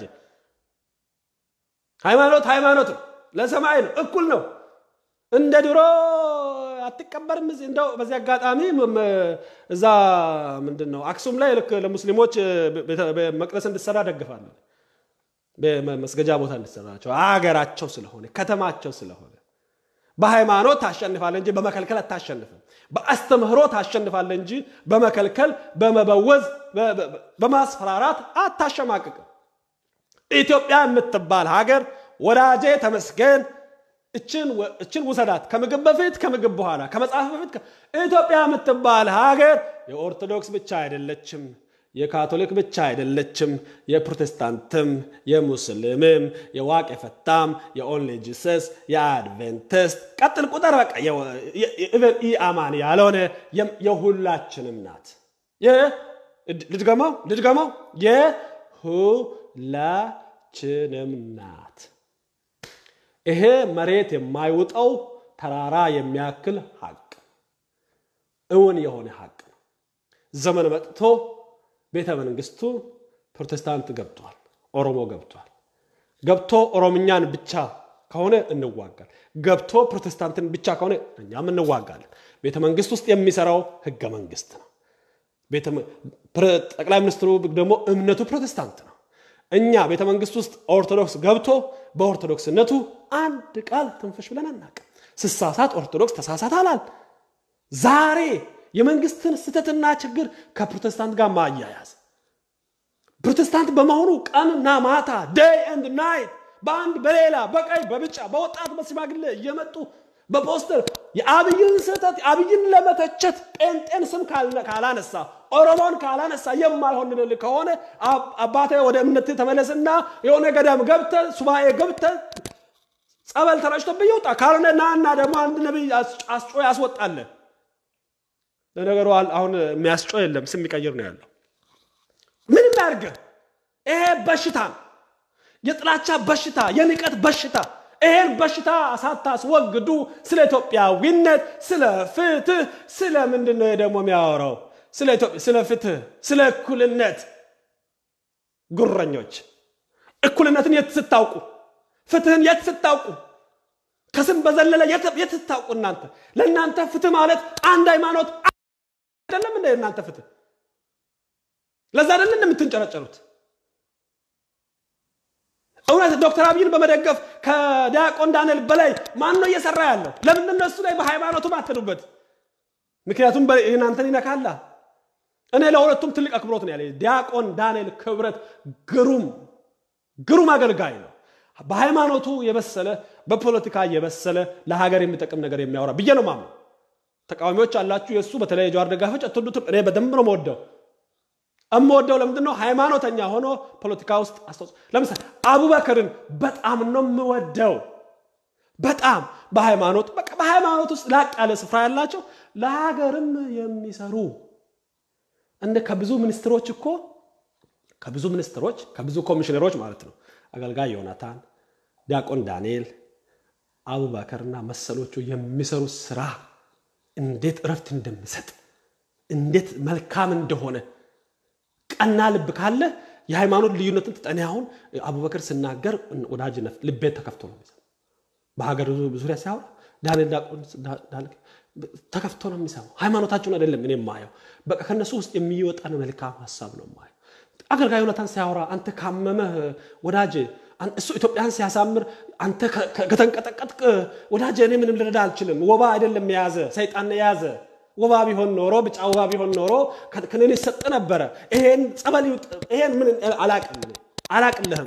Speaker 1: ሃይማኖት ሃይማኖት ነው፣ ለሰማይ ነው፣ እኩል ነው። እንደ ድሮ አትቀበርም። እንደው በዚህ አጋጣሚ እዛ ምንድን ነው አክሱም ላይ ልክ ለሙስሊሞች መቅደስ እንድሰራ ደግፋለን። መስገጃ ቦታ እንድሰራቸው አገራቸው ስለሆነ ከተማቸው ስለሆነ በሃይማኖት ታሸንፋለ እንጂ በመከልከል አታሸንፍም። በአስተምህሮ ታሸንፋለ እንጂ በመከልከል በመበወዝ በማስፈራራት አታሸማቅቅም። ኢትዮጵያ የምትባል ሀገር ወዳጄ ተመስገን እችን ውሰዳት። ከምግብ በፊት ከምግብ በኋላ ከመጽሐፍ በፊት ኢትዮጵያ የምትባል ሀገር የኦርቶዶክስ ብቻ አይደለችም፣ የካቶሊክ ብቻ አይደለችም፣ የፕሮቴስታንትም፣ የሙስሊምም፣ የዋቅ የፈታም፣ የኦንሊ ጂሰስ፣ የአድቬንቲስት ቀጥል ቁጥር በቃ ኢአማን ያልሆነ የሁላችንም ናት። ልድገመው ልድገመው የሁላችንም ናት። ይሄ መሬት የማይውጠው ተራራ የሚያክል ሀቅ እውን የሆነ ሀቅ ነው። ዘመን መጥቶ ቤተ መንግስቱ ፕሮቴስታንት ገብቷል፣ ኦሮሞ ገብቷል። ገብቶ ኦሮምኛን ብቻ ከሆነ እንዋጋል። ገብቶ ፕሮቴስታንትን ብቻ ከሆነ እኛም እንዋጋለን። ቤተ መንግስት ውስጥ የሚሰራው ህገ መንግስት ነው። ጠቅላይ ሚኒስትሩ ደግሞ እምነቱ ፕሮቴስታንት ነው። እኛ ቤተ መንግስት ውስጥ ኦርቶዶክስ ገብቶ በኦርቶዶክስነቱ አንድ ቃል ትንፍሽ ብለን አናውቅም። ስሳሳት ኦርቶዶክስ ተሳሳት አላል። ዛሬ የመንግስትን ስህተትና ችግር ከፕሮቴስታንት ጋር ማያያዝ ፕሮቴስታንት በመሆኑ ቀንና ማታ ዴይ ኤንድ ናይት በአንድ በሌላ በቀይ በብጫ በወጣት በሽማግሌ እየመጡ በፖስተር የአብይን ስህተት አብይን ለመተቸት ጴንጤን ስም ካላነሳ ኦሮሞን ካላነሳ የማይሆን ከሆነ አባቴ ወደ እምነት ተመለስና የሆነ ገዳም ገብተ ሱባኤ ገብተ ጸበል ተረጭቶብህ ይውጣ። ካልሆነ ናና ደግሞ አንድ ነቢይ አስጮ ያስወጣለ። ለነገሩ አሁን የሚያስጮ የለም፣ ስም የሚቀይር ነው ያለው። ምንም ያርገ ይሄ በሽታ ነው፣ የጥላቻ በሽታ፣ የንቀት በሽታ ይሄን በሽታ ሳታስወግዱ ስለ ኢትዮጵያዊነት፣ ስለ ፍትህ፣ ስለ ምንድን ነው ደግሞ የሚያወራው? ስለ ፍትህ፣ ስለ እኩልነት ጉረኞች። እኩልነትን የት ስታውቁ? ፍትህን የት ስታውቁ? ከስም በዘለለ የት ስታውቁ? እናንተ ለእናንተ ፍትህ ማለት አንድ ሃይማኖት አይደለም እንደ እናንተ ፍትህ። ለዛ አይደለም እንደምትንጨረጨሩት እውነት ዶክተር አብይን በመደገፍ ከዲያቆን ዳንኤል በላይ ማን ነው እየሰራ ያለው? ለምንድን ነው እሱ ላይ በሃይማኖቱ ማትሉበት? ምክንያቱም እናንተን ይነካላ። እኔ ለሁለቱም ትልቅ አክብሮት ነው ያለ። ዲያቆን ዳንኤል ክብረት ግሩም ግሩም አገልጋይ ነው። በሃይማኖቱ የበሰለ በፖለቲካ የበሰለ ለሀገር የሚጠቅም ነገር የሚያወራ ብዬ ነው ማምነው። ተቃዋሚዎች አላችሁ የእሱ በተለይ የጀዋር ደጋፊዎች አትወዱትም። እኔ በደንብ ነው መወደው እምወደው ለምንድን ነው ሃይማኖተኛ ሆኖ ፖለቲካ ውስጥ አስተዋጽኦ ለምሳሌ አቡበክርን በጣም ነው የምወደው በጣም በሃይማኖት በቃ በሃይማኖት ውስጥ ላቅ ያለ ስፍራ ያላቸው ለሀገርም የሚሰሩ እንደ ከብዙ ሚኒስትሮች እኮ ከብዙ ሚኒስትሮች ከብዙ ኮሚሽነሮች ማለት ነው አገልጋይ ዮናታን ዲያቆን ዳንኤል አቡበከርና መሰሎቹ የሚሰሩት ስራ እንዴት እረፍት እንደሚሰጥ እንዴት መልካም እንደሆነ ቀና ልብ ካለ የሃይማኖት ልዩነትን ትጠኔ አሁን አቡበክር ስናገር ወዳጅነት ልቤ ተከፍቶ ነው የሚሰማው። በሀገር ዙሪያ ሲያወራ ዳንኤል ተከፍቶ ነው የሚሰማው። ሃይማኖታቸውን አይደለም እኔ የማየው፣ በቃ ከነሱ ውስጥ የሚወጣን መልካም ሀሳብ ነው የማየው። አገልጋይ ዮናታን ሲያወራ አንተ ካመመህ ወዳጅ እሱ ኢትዮጵያን ሲያሳምር አንተ ከተንቀጠቀጥቅ ወዳጅ እኔ ምንም ልረዳ አልችልም። ወባ አይደለም የያዘ ሰይጣን የያዘ ወባ ቢሆን ኖሮ ብጫ ወባ ቢሆን ኖሮ ክንን ይሰጥ ነበረ። ይሄን ጸበል ይሄን ምን አላቅም አላቅልህም።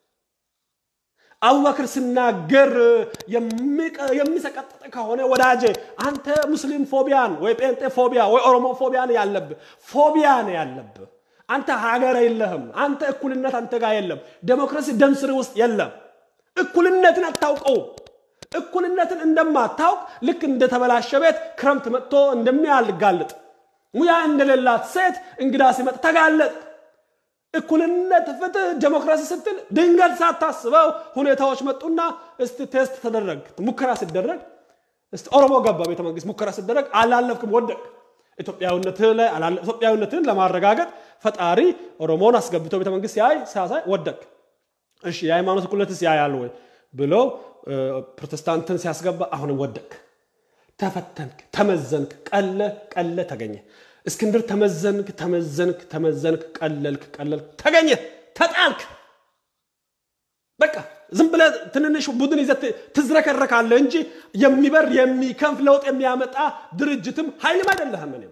Speaker 1: አቡበክር ሲናገር የሚሰቀጥጥ ከሆነ ወዳጄ አንተ ሙስሊም ፎቢያን ወይ ጴንጤ ፎቢያ ወይ ኦሮሞ ፎቢያን ያለብህ ፎቢያ ነው ያለብህ። አንተ ሀገር የለህም። አንተ እኩልነት አንተ ጋር የለም። ዴሞክራሲ ደም ስር ውስጥ የለም። እኩልነትን አታውቀው። እኩልነትን እንደማታውቅ ልክ እንደተበላሸ ቤት ክረምት መጥቶ እንደሚያልጋልጥ ሙያ እንደሌላት ሴት እንግዳ ሲመጥ ተጋለጥ። እኩልነት፣ ፍትህ፣ ዴሞክራሲ ስትል ድንገት ሳታስበው ሁኔታዎች መጡና እስቲ ቴስት ተደረግ። ሙከራ ሲደረግ እስቲ ኦሮሞ ገባ ቤተ መንግስት ሙከራ ሲደረግ አላለፍክም፣ ወደቅ። ኢትዮጵያዊነትህ ላይ ኢትዮጵያዊነትህን ለማረጋገጥ ፈጣሪ ኦሮሞን አስገብቶ ቤተ መንግስት ሲያይ ሲያሳይ ወደቅ። እሺ የሃይማኖት እኩልነትስ ያያል ወይ ብሎ ፕሮቴስታንትን ሲያስገባ አሁንም ወደቅ። ተፈተንክ፣ ተመዘንክ፣ ቀለ ቀለ ተገኘ። እስክንድር ተመዘንክ፣ ተመዘንክ፣ ተመዘንክ፣ ቀለልክ፣ ቀለልክ፣ ተገኘ፣ ተጣልክ። በቃ ዝም ብለህ ትንንሽ ቡድን ይዘህ ትዝረከረካለህ እንጂ የሚበር የሚከንፍ ለውጥ የሚያመጣ ድርጅትም ኃይልም አይደለህም። እኔ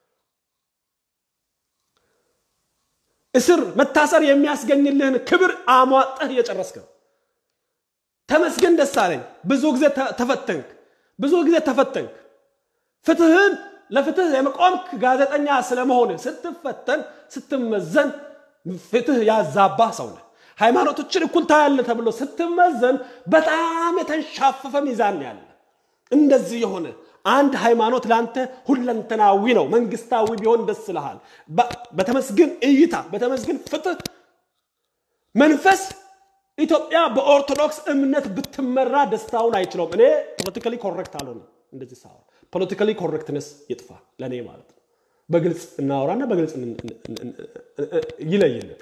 Speaker 1: እስር መታሰር የሚያስገኝልህን ክብር አሟጠህ እየጨረስክ ነው። ተመስገን ደስ አለኝ። ብዙ ጊዜ ተፈተንክ፣ ብዙ ጊዜ ተፈተንክ። ፍትህን ለፍትህ የመቆምክ ጋዜጠኛ ስለመሆን ስትፈተን ስትመዘን ፍትህ ያዛባ ሰው ነህ። ሃይማኖቶችን እኩል ታያለህ ተብሎ ስትመዘን በጣም የተንሻፈፈ ሚዛን ያለ እንደዚህ የሆነ አንድ ሃይማኖት ለአንተ ሁለንተናዊ ነው። መንግስታዊ ቢሆን ደስ ይልሃል። በተመስግን እይታ፣ በተመስግን ፍትህ መንፈስ ኢትዮጵያ በኦርቶዶክስ እምነት ብትመራ ደስታውን አይችለውም። እኔ ፖለቲካሊ ኮሬክት አልሆንም። እንደዚህ ሳወራ ፖለቲካሊ ኮሬክትነስ ይጥፋ ለእኔ ማለት ነው። በግልጽ እናወራና በግልጽ ይለይልን።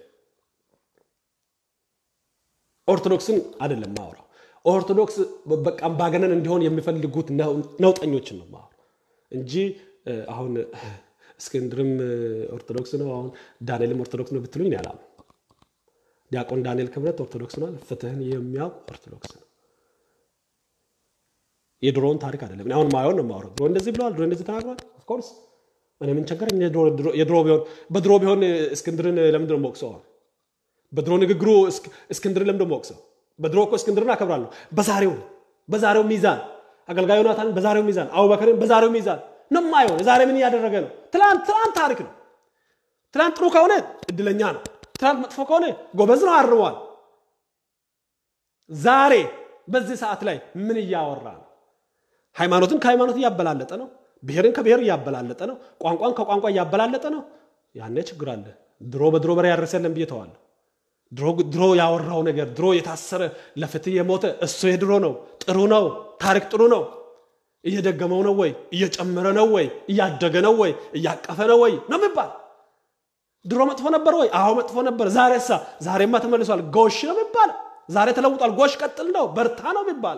Speaker 1: ኦርቶዶክስን አይደለም ማወራው። ኦርቶዶክስ በቃ አምባገነን እንዲሆን የሚፈልጉት ነውጠኞችን ነው ማወራው እንጂ አሁን እስክንድርም ኦርቶዶክስ ነው፣ አሁን ዳንኤልም ኦርቶዶክስ ነው ብትሉኝ ያላም ዲያቆን ዳንኤል ክብረት ኦርቶዶክስ ነው። ፍትህን የሚያውቅ ኦርቶዶክስ ነው። የድሮውን ታሪክ አይደለም። አሁን ማየውን ነው የማወራው። ድሮ እንደዚህ ብለዋል፣ ድሮ እንደዚህ ተናግሯል። ኦፍኮርስ እኔ ምን ቸገረኝ? የድሮ ቢሆን በድሮ ቢሆን እስክንድርን ለምንድን ነው የምወቅሰው? በድሮ ንግግሩ እስክንድርን ለምንድን ነው የምወቅሰው? በድሮ እኮ እስክንድርን አከብራለሁ። በዛሬው በዛሬው ሚዛን አገልጋይ ዮናታንን በዛሬው ሚዛን አቡበክርን በዛሬው ሚዛን ነው የማየው። ዛሬ ምን እያደረገ ነው? ትላንት ትላንት ታሪክ ነው። ትላንት ጥሩ ከሆነ እድለኛ ነው። ትናንት መጥፎ ከሆነ ጎበዝ ነው፣ አርሟል። ዛሬ በዚህ ሰዓት ላይ ምን እያወራ ነው? ሃይማኖትን ከሃይማኖት እያበላለጠ ነው። ብሔርን ከብሔር እያበላለጠ ነው። ቋንቋን ከቋንቋ እያበላለጠ ነው። ያኔ ችግር አለ። ድሮ በድሮ በሬ ያረሰ የለም ብዬ ተዋለሁ። ድሮ ያወራው ነገር ድሮ የታሰረ ለፍትህ የሞተ እሱ የድሮ ነው። ጥሩ ነው። ታሪክ ጥሩ ነው። እየደገመው ነው ወይ? እየጨመረ ነው ወይ? እያደገ ነው ወይ? እያቀፈ ነው ወይ ነው የሚባል ድሮ መጥፎ ነበር ወይ? አዎ መጥፎ ነበር። ዛሬሳ? ዛሬማ ተመልሷል። ጎሽ ነው የሚባል። ዛሬ ተለውጧል። ጎሽ ቀጥል ነው፣ በርታ ነው የሚባል።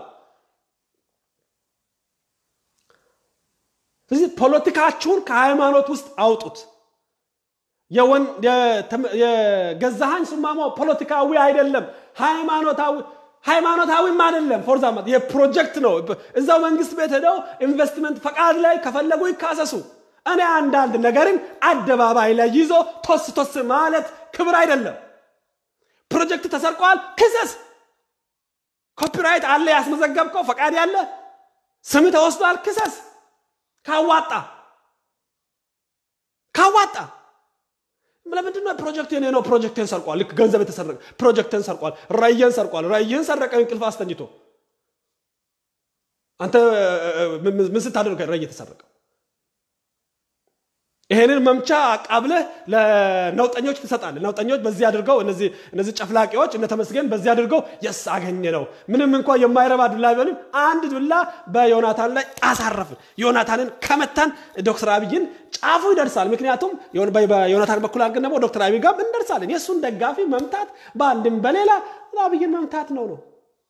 Speaker 1: ስለዚህ ፖለቲካችሁን ከሃይማኖት ውስጥ አውጡት። የገዛሃኝ ሱማሞ ፖለቲካዊ አይደለም፣ ሃይማኖታዊ ሃይማኖታዊም አይደለም። ፎርዛማት የፕሮጀክት ነው። እዛው መንግስት ቤት ሄደው ኢንቨስትመንት ፈቃድ ላይ ከፈለጉ ይካሰሱ። እኔ አንዳንድ ነገርን አደባባይ ላይ ይዞ ቶስ ቶስ ማለት ክብር አይደለም። ፕሮጀክት ተሰርቋል፣ ክሰስ። ኮፒራይት አለ ያስመዘገብከው ፈቃድ ያለ ስም ተወስዷል፣ ክሰስ። ካዋጣ ካዋጣ ለምንድን ነው ፕሮጀክት የኔ ነው ፕሮጀክትን ሰርቋል። ልክ ገንዘብ የተሰረቀ ፕሮጀክትን ሰርቋል፣ ራዕይን ሰርቋል። ራዕይን ሰረቀ እንቅልፍ አስተኝቶ አንተ ምን ስታደርግ ራዕይ የተሰረቀው ይሄንን መምቻ አቃብለህ ለነውጠኞች ትሰጣለህ። ነውጠኞች በዚህ አድርገው እነዚህ ጨፍላቂዎች እነ ተመስገን በዚህ አድርገው የስ አገኘ ነው። ምንም እንኳ የማይረባ ዱላ ቢሆንም አንድ ዱላ በዮናታን ላይ አሳረፍን። ዮናታንን ከመታን ዶክተር አብይን ጫፉ ይደርሳል። ምክንያቱም በዮናታን በኩል አድርገን ደግሞ ዶክተር አብይ ጋር እንደርሳለን። የእሱን ደጋፊ መምታት በአንድም በሌላ አብይን መምታት ነው ነው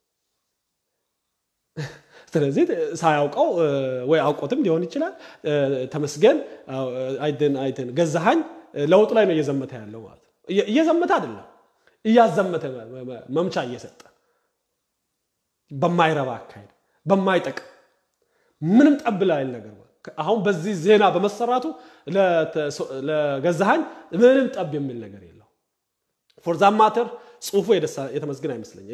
Speaker 1: ስለዚህ ሳያውቀው ወይ አውቆትም ሊሆን ይችላል። ተመስገን አይደን አይደን ገዛሃኝ ለውጥ ላይ ነው እየዘመተ ያለው ማለት ነው። እየዘመተ አይደለም እያዘመተ መምቻ እየሰጠ በማይረባ አካሄድ በማይጠቅም ምንም ጠብ ላይል ነገር አሁን በዚህ ዜና በመሰራቱ ለገዛሃኝ ምንም ጠብ የሚል ነገር የለው። ፎርዛም ማተር ጽሁፉ የተመስገን አይመስለኝ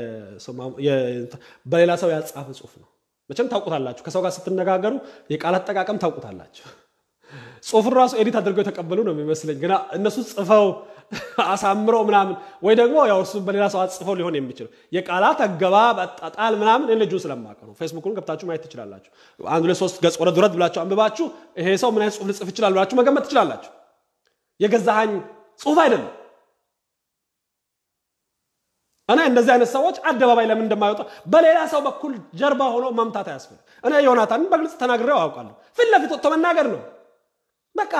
Speaker 1: በሌላ ሰው ያጻፈ ጽሁፍ ነው። መቼም ታውቁታላችሁ። ከሰው ጋር ስትነጋገሩ የቃላት አጠቃቀም ታውቁታላችሁ። ጽሁፍን ራሱ ኤዲት አድርገው የተቀበሉ ነው የሚመስለኝ። ግና እነሱ ጽፈው አሳምረው ምናምን ወይ ደግሞ ያው እሱ በሌላ ሰው አጽፈው ሊሆን የሚችለው የቃላት አገባብ አጣጣል ምናምን ልጁን ስለማውቅ ነው። ፌስቡኩን ገብታችሁ ማየት ትችላላችሁ። አንድ ሁለት ሶስት ገጽ ወረድ ወረድ ብላችሁ አንብባችሁ ይሄ ሰው ምን አይነት ጽሁፍ ልጽፍ ይችላል ብላችሁ መገመት ትችላላችሁ። የገዛሃኝ ጽሁፍ አይደለም። እኔ እንደዚህ አይነት ሰዎች አደባባይ ለምን እንደማይወጣ በሌላ ሰው በኩል ጀርባ ሆኖ መምታት አያስፈልግ። እኔ ዮናታንን በግልጽ ተናግሬው አውቃለሁ። ፊት ለፊት ወጥቶ መናገር ነው በቃ።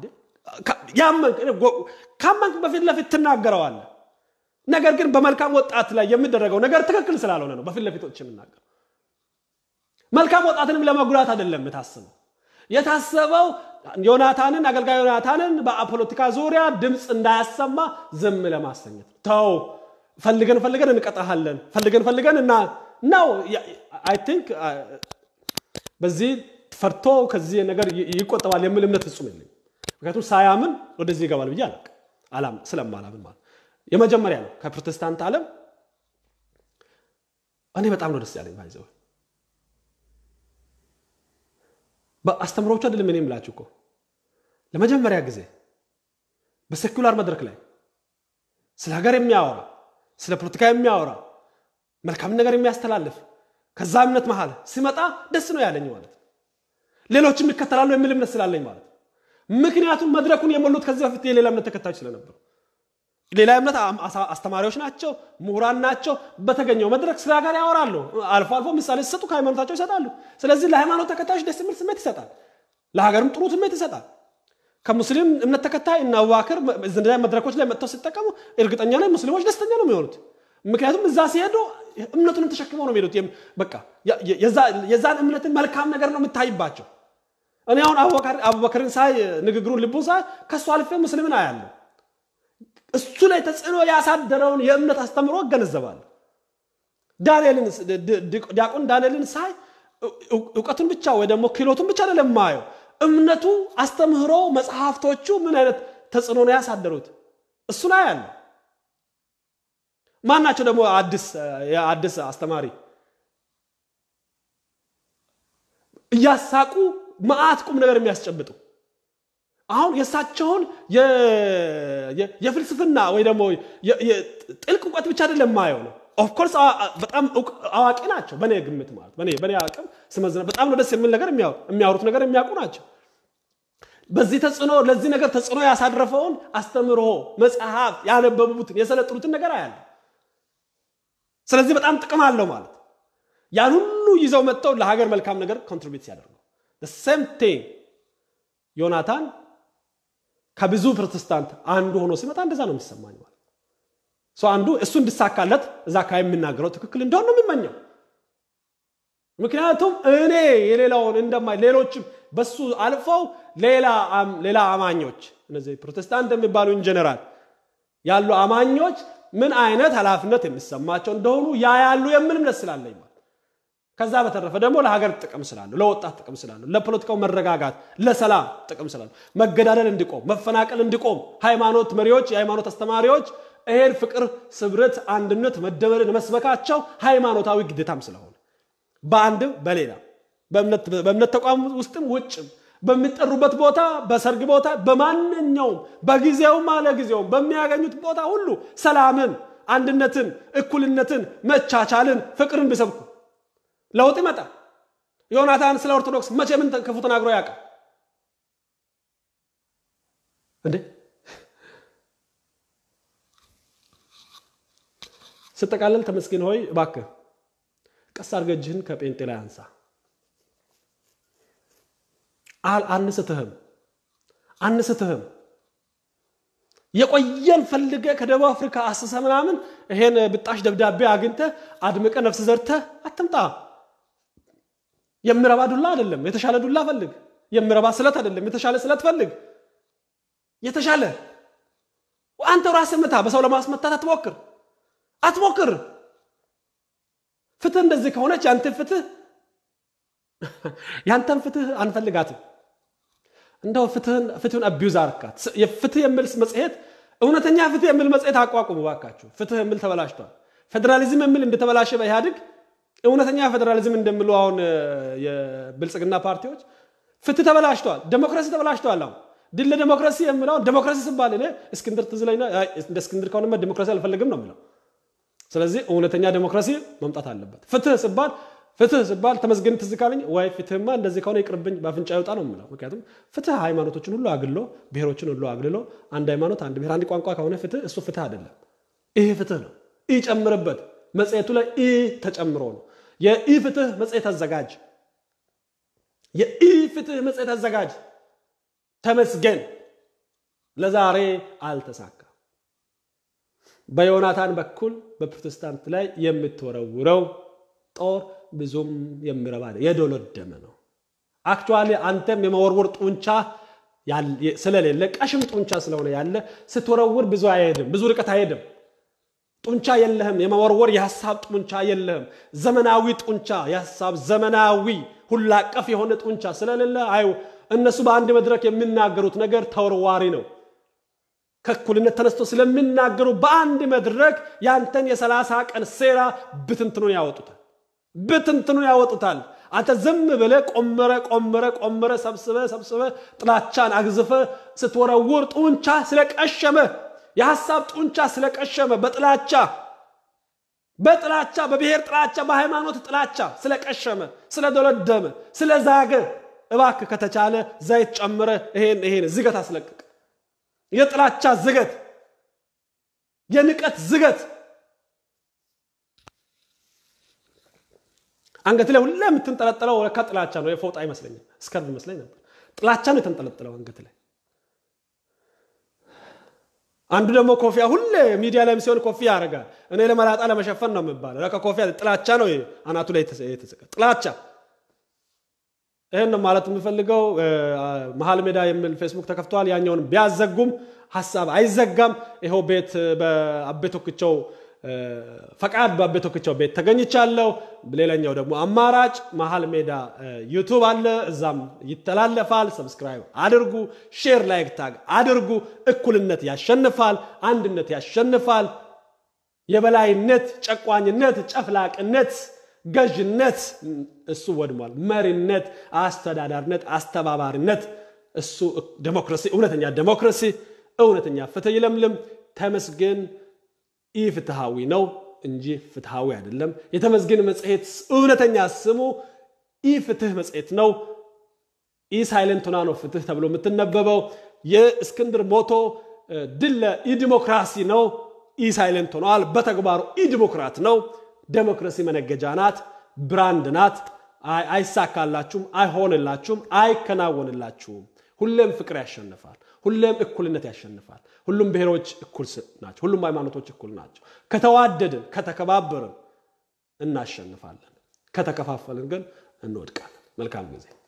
Speaker 1: ካመንክ በፊት ለፊት ትናገረዋለህ። ነገር ግን በመልካም ወጣት ላይ የሚደረገው ነገር ትክክል ስላልሆነ ነው በፊት ለፊቶች የምናገር። መልካም ወጣትንም ለመጉዳት አይደለም የታሰበው። የታሰበው ዮናታንን አገልጋይ ዮናታንን በፖለቲካ ዙሪያ ድምፅ እንዳያሰማ ዝም ለማሰኘት ተው ፈልገን ፈልገን እንቀጣሃለን ፈልገን ፈልገን እና ነው አይ ቲንክ በዚህ ፈርቶ ከዚህ ነገር ይቆጠባል የሚል እምነት ፍጹም የለኝም። ምክንያቱም ሳያምን ወደዚህ ይገባል ብዬ አላም ስለማላምን ማለት የመጀመሪያ ነው። ከፕሮቴስታንት ዓለም እኔ በጣም ነው ደስ ያለኝ ባይዘው በአስተምሮቹ አይደለም እኔ የምላችሁ እኮ ለመጀመሪያ ጊዜ በሴኩላር መድረክ ላይ ስለ ሀገር የሚያወራ ስለ ፖለቲካ የሚያወራ መልካም ነገር የሚያስተላልፍ ከዛ እምነት መሀል ሲመጣ ደስ ነው ያለኝ ማለት ነው። ሌሎችም ይከተላሉ የሚል እምነት ስላለኝ ማለት ነው። ምክንያቱም መድረኩን የሞሉት ከዚህ በፊት የሌላ እምነት ተከታዮች ስለነበሩ ሌላ እምነት አስተማሪዎች ናቸው፣ ምሁራን ናቸው። በተገኘው መድረክ ስለ ሀገር ያወራሉ። አልፎ አልፎ ምሳሌ ሲሰጡ ከሃይማኖታቸው ይሰጣሉ። ስለዚህ ለሃይማኖት ተከታዮች ደስ የሚል ስሜት ይሰጣል፣ ለሀገርም ጥሩ ስሜት ይሰጣል። ከሙስሊም እምነት ተከታይ እና አቡበክር እንደዚያ መድረኮች ላይ መጥተው ሲጠቀሙ እርግጠኛ ነኝ ሙስሊሞች ደስተኛ ነው የሚሆኑት። ምክንያቱም እዛ ሲሄዱ እምነቱንም ተሸክመው ነው የሚሄዱት። በቃ የዛን እምነትን መልካም ነገር ነው የምታይባቸው። እኔ አሁን አቡበክርን ሳይ ንግግሩን ልቡን ሳይ ከእሱ አልፌ ሙስሊምን አያለሁ። እሱ ላይ ተጽዕኖ ያሳደረውን የእምነት አስተምሮ እገነዘባለሁ። ዳንኤልን ዲያቆን ዳንኤልን ሳይ እውቀቱን ብቻ ወይ ደግሞ ክህሎቱን ብቻ አይደለም የማየው እምነቱ፣ አስተምህሮ፣ መጽሐፍቶቹ ምን አይነት ተጽዕኖ ነው ያሳደሩት እሱን አያለሁ። ማን ናቸው ደግሞ አዲስ አስተማሪ እያሳቁ መዓት ቁም ነገር የሚያስጨብጡ አሁን የእሳቸውን የፍልስፍና ወይ ደግሞ ጥልቅ እውቀት ብቻ አይደለም የማየው ነው። ኦፍኮርስ በጣም አዋቂ ናቸው፣ በእኔ ግምት ማለት በእኔ አቅም ስመዝነ በጣም ነው ደስ የሚል ነገር የሚያወሩት ነገር የሚያውቁ ናቸው። በዚህ ተጽዕኖ ለዚህ ነገር ተጽዕኖ ያሳረፈውን አስተምህሮ መጽሐፍ ያነበቡትን የሰለጥኑትን ነገር አያለ። ስለዚህ በጣም ጥቅም አለው ማለት ያን ሁሉ ይዘው መጥተው ለሀገር መልካም ነገር ኮንትሪቢዩት ሲያደርጉ ሴም ቲንግ ዮናታን ከብዙ ፕሮቴስታንት አንዱ ሆኖ ሲመጣ እንደዛ ነው የሚሰማኝ ማለት ሰው አንዱ እሱ እንዲሳካለት እዛ አካባቢ የምናገረው ትክክል እንደሆን ነው የሚመኘው። ምክንያቱም እኔ የሌላውን እንደማይ ሌሎችም በሱ አልፈው ሌላ አማኞች እነዚህ ፕሮቴስታንት የሚባሉ ኢንጀነራል ያሉ አማኞች ምን አይነት ኃላፊነት የሚሰማቸው እንደሆኑ ያ ያሉ የምን እምነት ስላለኝ ማለት ከዛ በተረፈ ደግሞ ለሀገር ጥቅም ስላለው ለወጣት ጥቅም ስላለው ለፖለቲካው መረጋጋት ለሰላም ጥቅም ስላለው መገዳደል እንዲቆም መፈናቀል እንዲቆም ሃይማኖት መሪዎች የሃይማኖት አስተማሪዎች ይሄን ፍቅር፣ ስብረት፣ አንድነት፣ መደመርን መስበካቸው ሃይማኖታዊ ግዴታም ስለሆነ በአንድም በሌላ በእምነት ተቋም ውስጥም ውጭም በሚጠሩበት ቦታ በሰርግ ቦታ በማንኛውም በጊዜውም አለ ጊዜውም በሚያገኙት ቦታ ሁሉ ሰላምን፣ አንድነትን፣ እኩልነትን፣ መቻቻልን፣ ፍቅርን ቢሰብኩ ለውጥ ይመጣል። ዮናታን ስለ ኦርቶዶክስ መቼ ምን ክፉ ተናግሮ ያውቃል እንዴ? ስጠቃለል ተመስገን ሆይ እባክህ ቀስ አድርገህ እጅህን ከጴንጤ ላይ አንሳ። አንስትህም አንስትህም የቆየን ፈልገ ከደቡብ አፍሪካ አስሰ ምናምን ይሄን ብጣሽ ደብዳቤ አግኝተህ አድምቀ ነፍስ ዘርተህ አትምጣ። የሚረባ ዱላ አይደለም፣ የተሻለ ዱላ ፈልግ። የሚረባ ስለት አይደለም፣ የተሻለ ስለት ፈልግ። የተሻለ አንተው ራስህ ምታ። በሰው ለማስመታት አትሞክር አትሞክር። ፍትህ እንደዚህ ከሆነች ያንተን ፍትህ ያንተን ፍትህ አንፈልጋትም። እንደው ፍትህን አቢዩዝ አርካት። ፍትህ የሚል መጽሔት እውነተኛ ፍትህ የሚል መጽሔት አቋቁሙ ባካችሁ። ፍትህ የሚል ተበላሽቷል። ፌዴራሊዝም የሚል እንደተበላሸ በኢህአዴግ እውነተኛ ፌዴራሊዝም እንደሚሉ አሁን የብልጽግና ፓርቲዎች ፍትህ ተበላሽተዋል። ዴሞክራሲ ተበላሽተዋል። አሁን ድል ለዴሞክራሲ የሚለውን ዴሞክራሲ ሲባል እኔ እስክንድር ትዝ ላይ እንደ እስክንድር ከሆነማ ዴሞክራሲ አልፈልግም ነው የሚለው። ስለዚህ እውነተኛ ዴሞክራሲ መምጣት አለበት። ፍትህ ሲባል ፍትህ ሲባል ተመስገን ትዝ ካለኝ ወይ ፍትህማ እንደዚህ ከሆነ ይቅርብኝ በአፍንጫ ይውጣ ነው የምለው። ምክንያቱም ፍትህ ሃይማኖቶችን ሁሉ አግሎ ብሔሮችን ሁሉ አግልሎ አንድ ሃይማኖት፣ አንድ ብሔር፣ አንድ ቋንቋ ከሆነ ፍትህ እሱ ፍትህ አይደለም። ይሄ ፍትህ ነው። ኢ ጨምርበት። መጽሔቱ ላይ ኢ ተጨምሮ ነው። የኢ ፍትህ መጽሔት አዘጋጅ፣ የኢ ፍትህ መጽሔት አዘጋጅ ተመስገን ለዛሬ አልተሳካም። በዮናታን በኩል በፕሮቴስታንት ላይ የምትወረውረው ጦር ብዙም የሚረባ የዶለደመ ነው። አክቹዋሊ አንተም የመወርወር ጡንቻ ስለሌለ ቀሽም ጡንቻ ስለሆነ ያለ ስትወረውር ብዙ አይሄድም፣ ብዙ ርቀት አይሄድም። ጡንቻ የለህም። የመወርወር የሀሳብ ጡንቻ የለህም። ዘመናዊ ጡንቻ የሀሳብ ዘመናዊ ሁላ አቀፍ የሆነ ጡንቻ ስለሌለ አዩ እነሱ በአንድ መድረክ የሚናገሩት ነገር ተወርዋሪ ነው። ከእኩልነት ተነስቶ ስለሚናገሩ በአንድ መድረክ ያንተን የሰላሳ ቀን ሴራ ብትንትኑን ያወጡታል ብትንትኑን ያወጡታል። አንተ ዝም ብለ ቆምረ ቆምረ ቆምረ ሰብስበ ሰብስበ ጥላቻን አግዝፈ ስትወረውር ጡንቻ ስለቀሸመ የሐሳብ ጡንቻ ስለቀሸመ በጥላቻ በጥላቻ በብሔር ጥላቻ በሃይማኖት ጥላቻ ስለቀሸመ ስለደለደመ ስለዛገ እባክህ ከተቻለ ዘይት ጨምረ ይሄን ይሄን ዝገት አስለቅቅ። የጥላቻ ዝገት፣ የንቀት ዝገት አንገት ላይ ሁሌ የምትንጠለጠለው ለካ ጥላቻ ነው። የፎጣ አይመስለኝም፣ እስከርብ ይመስለኝ ነበር። ጥላቻ ነው የተንጠለጠለው አንገት ላይ። አንዱ ደግሞ ኮፊያ ሁሌ ሚዲያ ላይም ሲሆን ኮፊያ ያደርጋል። እኔ ለመላጣ ለመሸፈን ነው የሚባለው። ለካ ኮፊያ ጥላቻ ነው አናቱ ላይ የተሰቀ ጥላቻ። ይህን ነው ማለት የምፈልገው። መሀል ሜዳ የሚል ፌስቡክ ተከፍተዋል። ያኛውን ቢያዘጉም ሀሳብ አይዘጋም። ይኸው ቤት በአቤ ቶክቸው ፈቃድ በአቤ ቶክቸው ቤት ተገኝቻለሁ። ሌላኛው ደግሞ አማራጭ መሀል ሜዳ ዩቱብ አለ፣ እዛም ይተላለፋል። ሰብስክራይብ አድርጉ፣ ሼር፣ ላይክ፣ ታግ አድርጉ። እኩልነት ያሸንፋል፣ አንድነት ያሸንፋል። የበላይነት፣ ጨቋኝነት፣ ጨፍላቅነት፣ ገዥነት እሱ ወድሟል። መሪነት፣ አስተዳዳሪነት፣ አስተባባሪነት እሱ ዴሞክራሲ፣ እውነተኛ ዴሞክራሲ፣ እውነተኛ ፍትህ ይለምልም። ተመስገን ኢ ፍትሃዊ ነው እንጂ ፍትሃዊ አይደለም። የተመስገን መጽሔት እውነተኛ ስሙ ኢ ፍትህ መጽሔት ነው። ኢ ሳይለንት ሆና ነው ፍትህ ተብሎ የምትነበበው። የእስክንድር ሞቶ ድል ለኢ ዲሞክራሲ ነው። ኢ ሳይለንት ሆነዋል። በተግባሩ ኢ ዲሞክራት ነው። ዴሞክራሲ መነገጃ ናት፣ ብራንድ ናት። አይሳካላችሁም፣ አይሆንላችሁም፣ አይከናወንላችሁም። ሁሌም ፍቅር ያሸንፋል። ሁሌም እኩልነት ያሸንፋል። ሁሉም ብሔሮች እኩል ናቸው። ሁሉም ሃይማኖቶች እኩል ናቸው። ከተዋደድን ከተከባበርን እናሸንፋለን። ከተከፋፈልን ግን እንወድቃለን። መልካም ጊዜ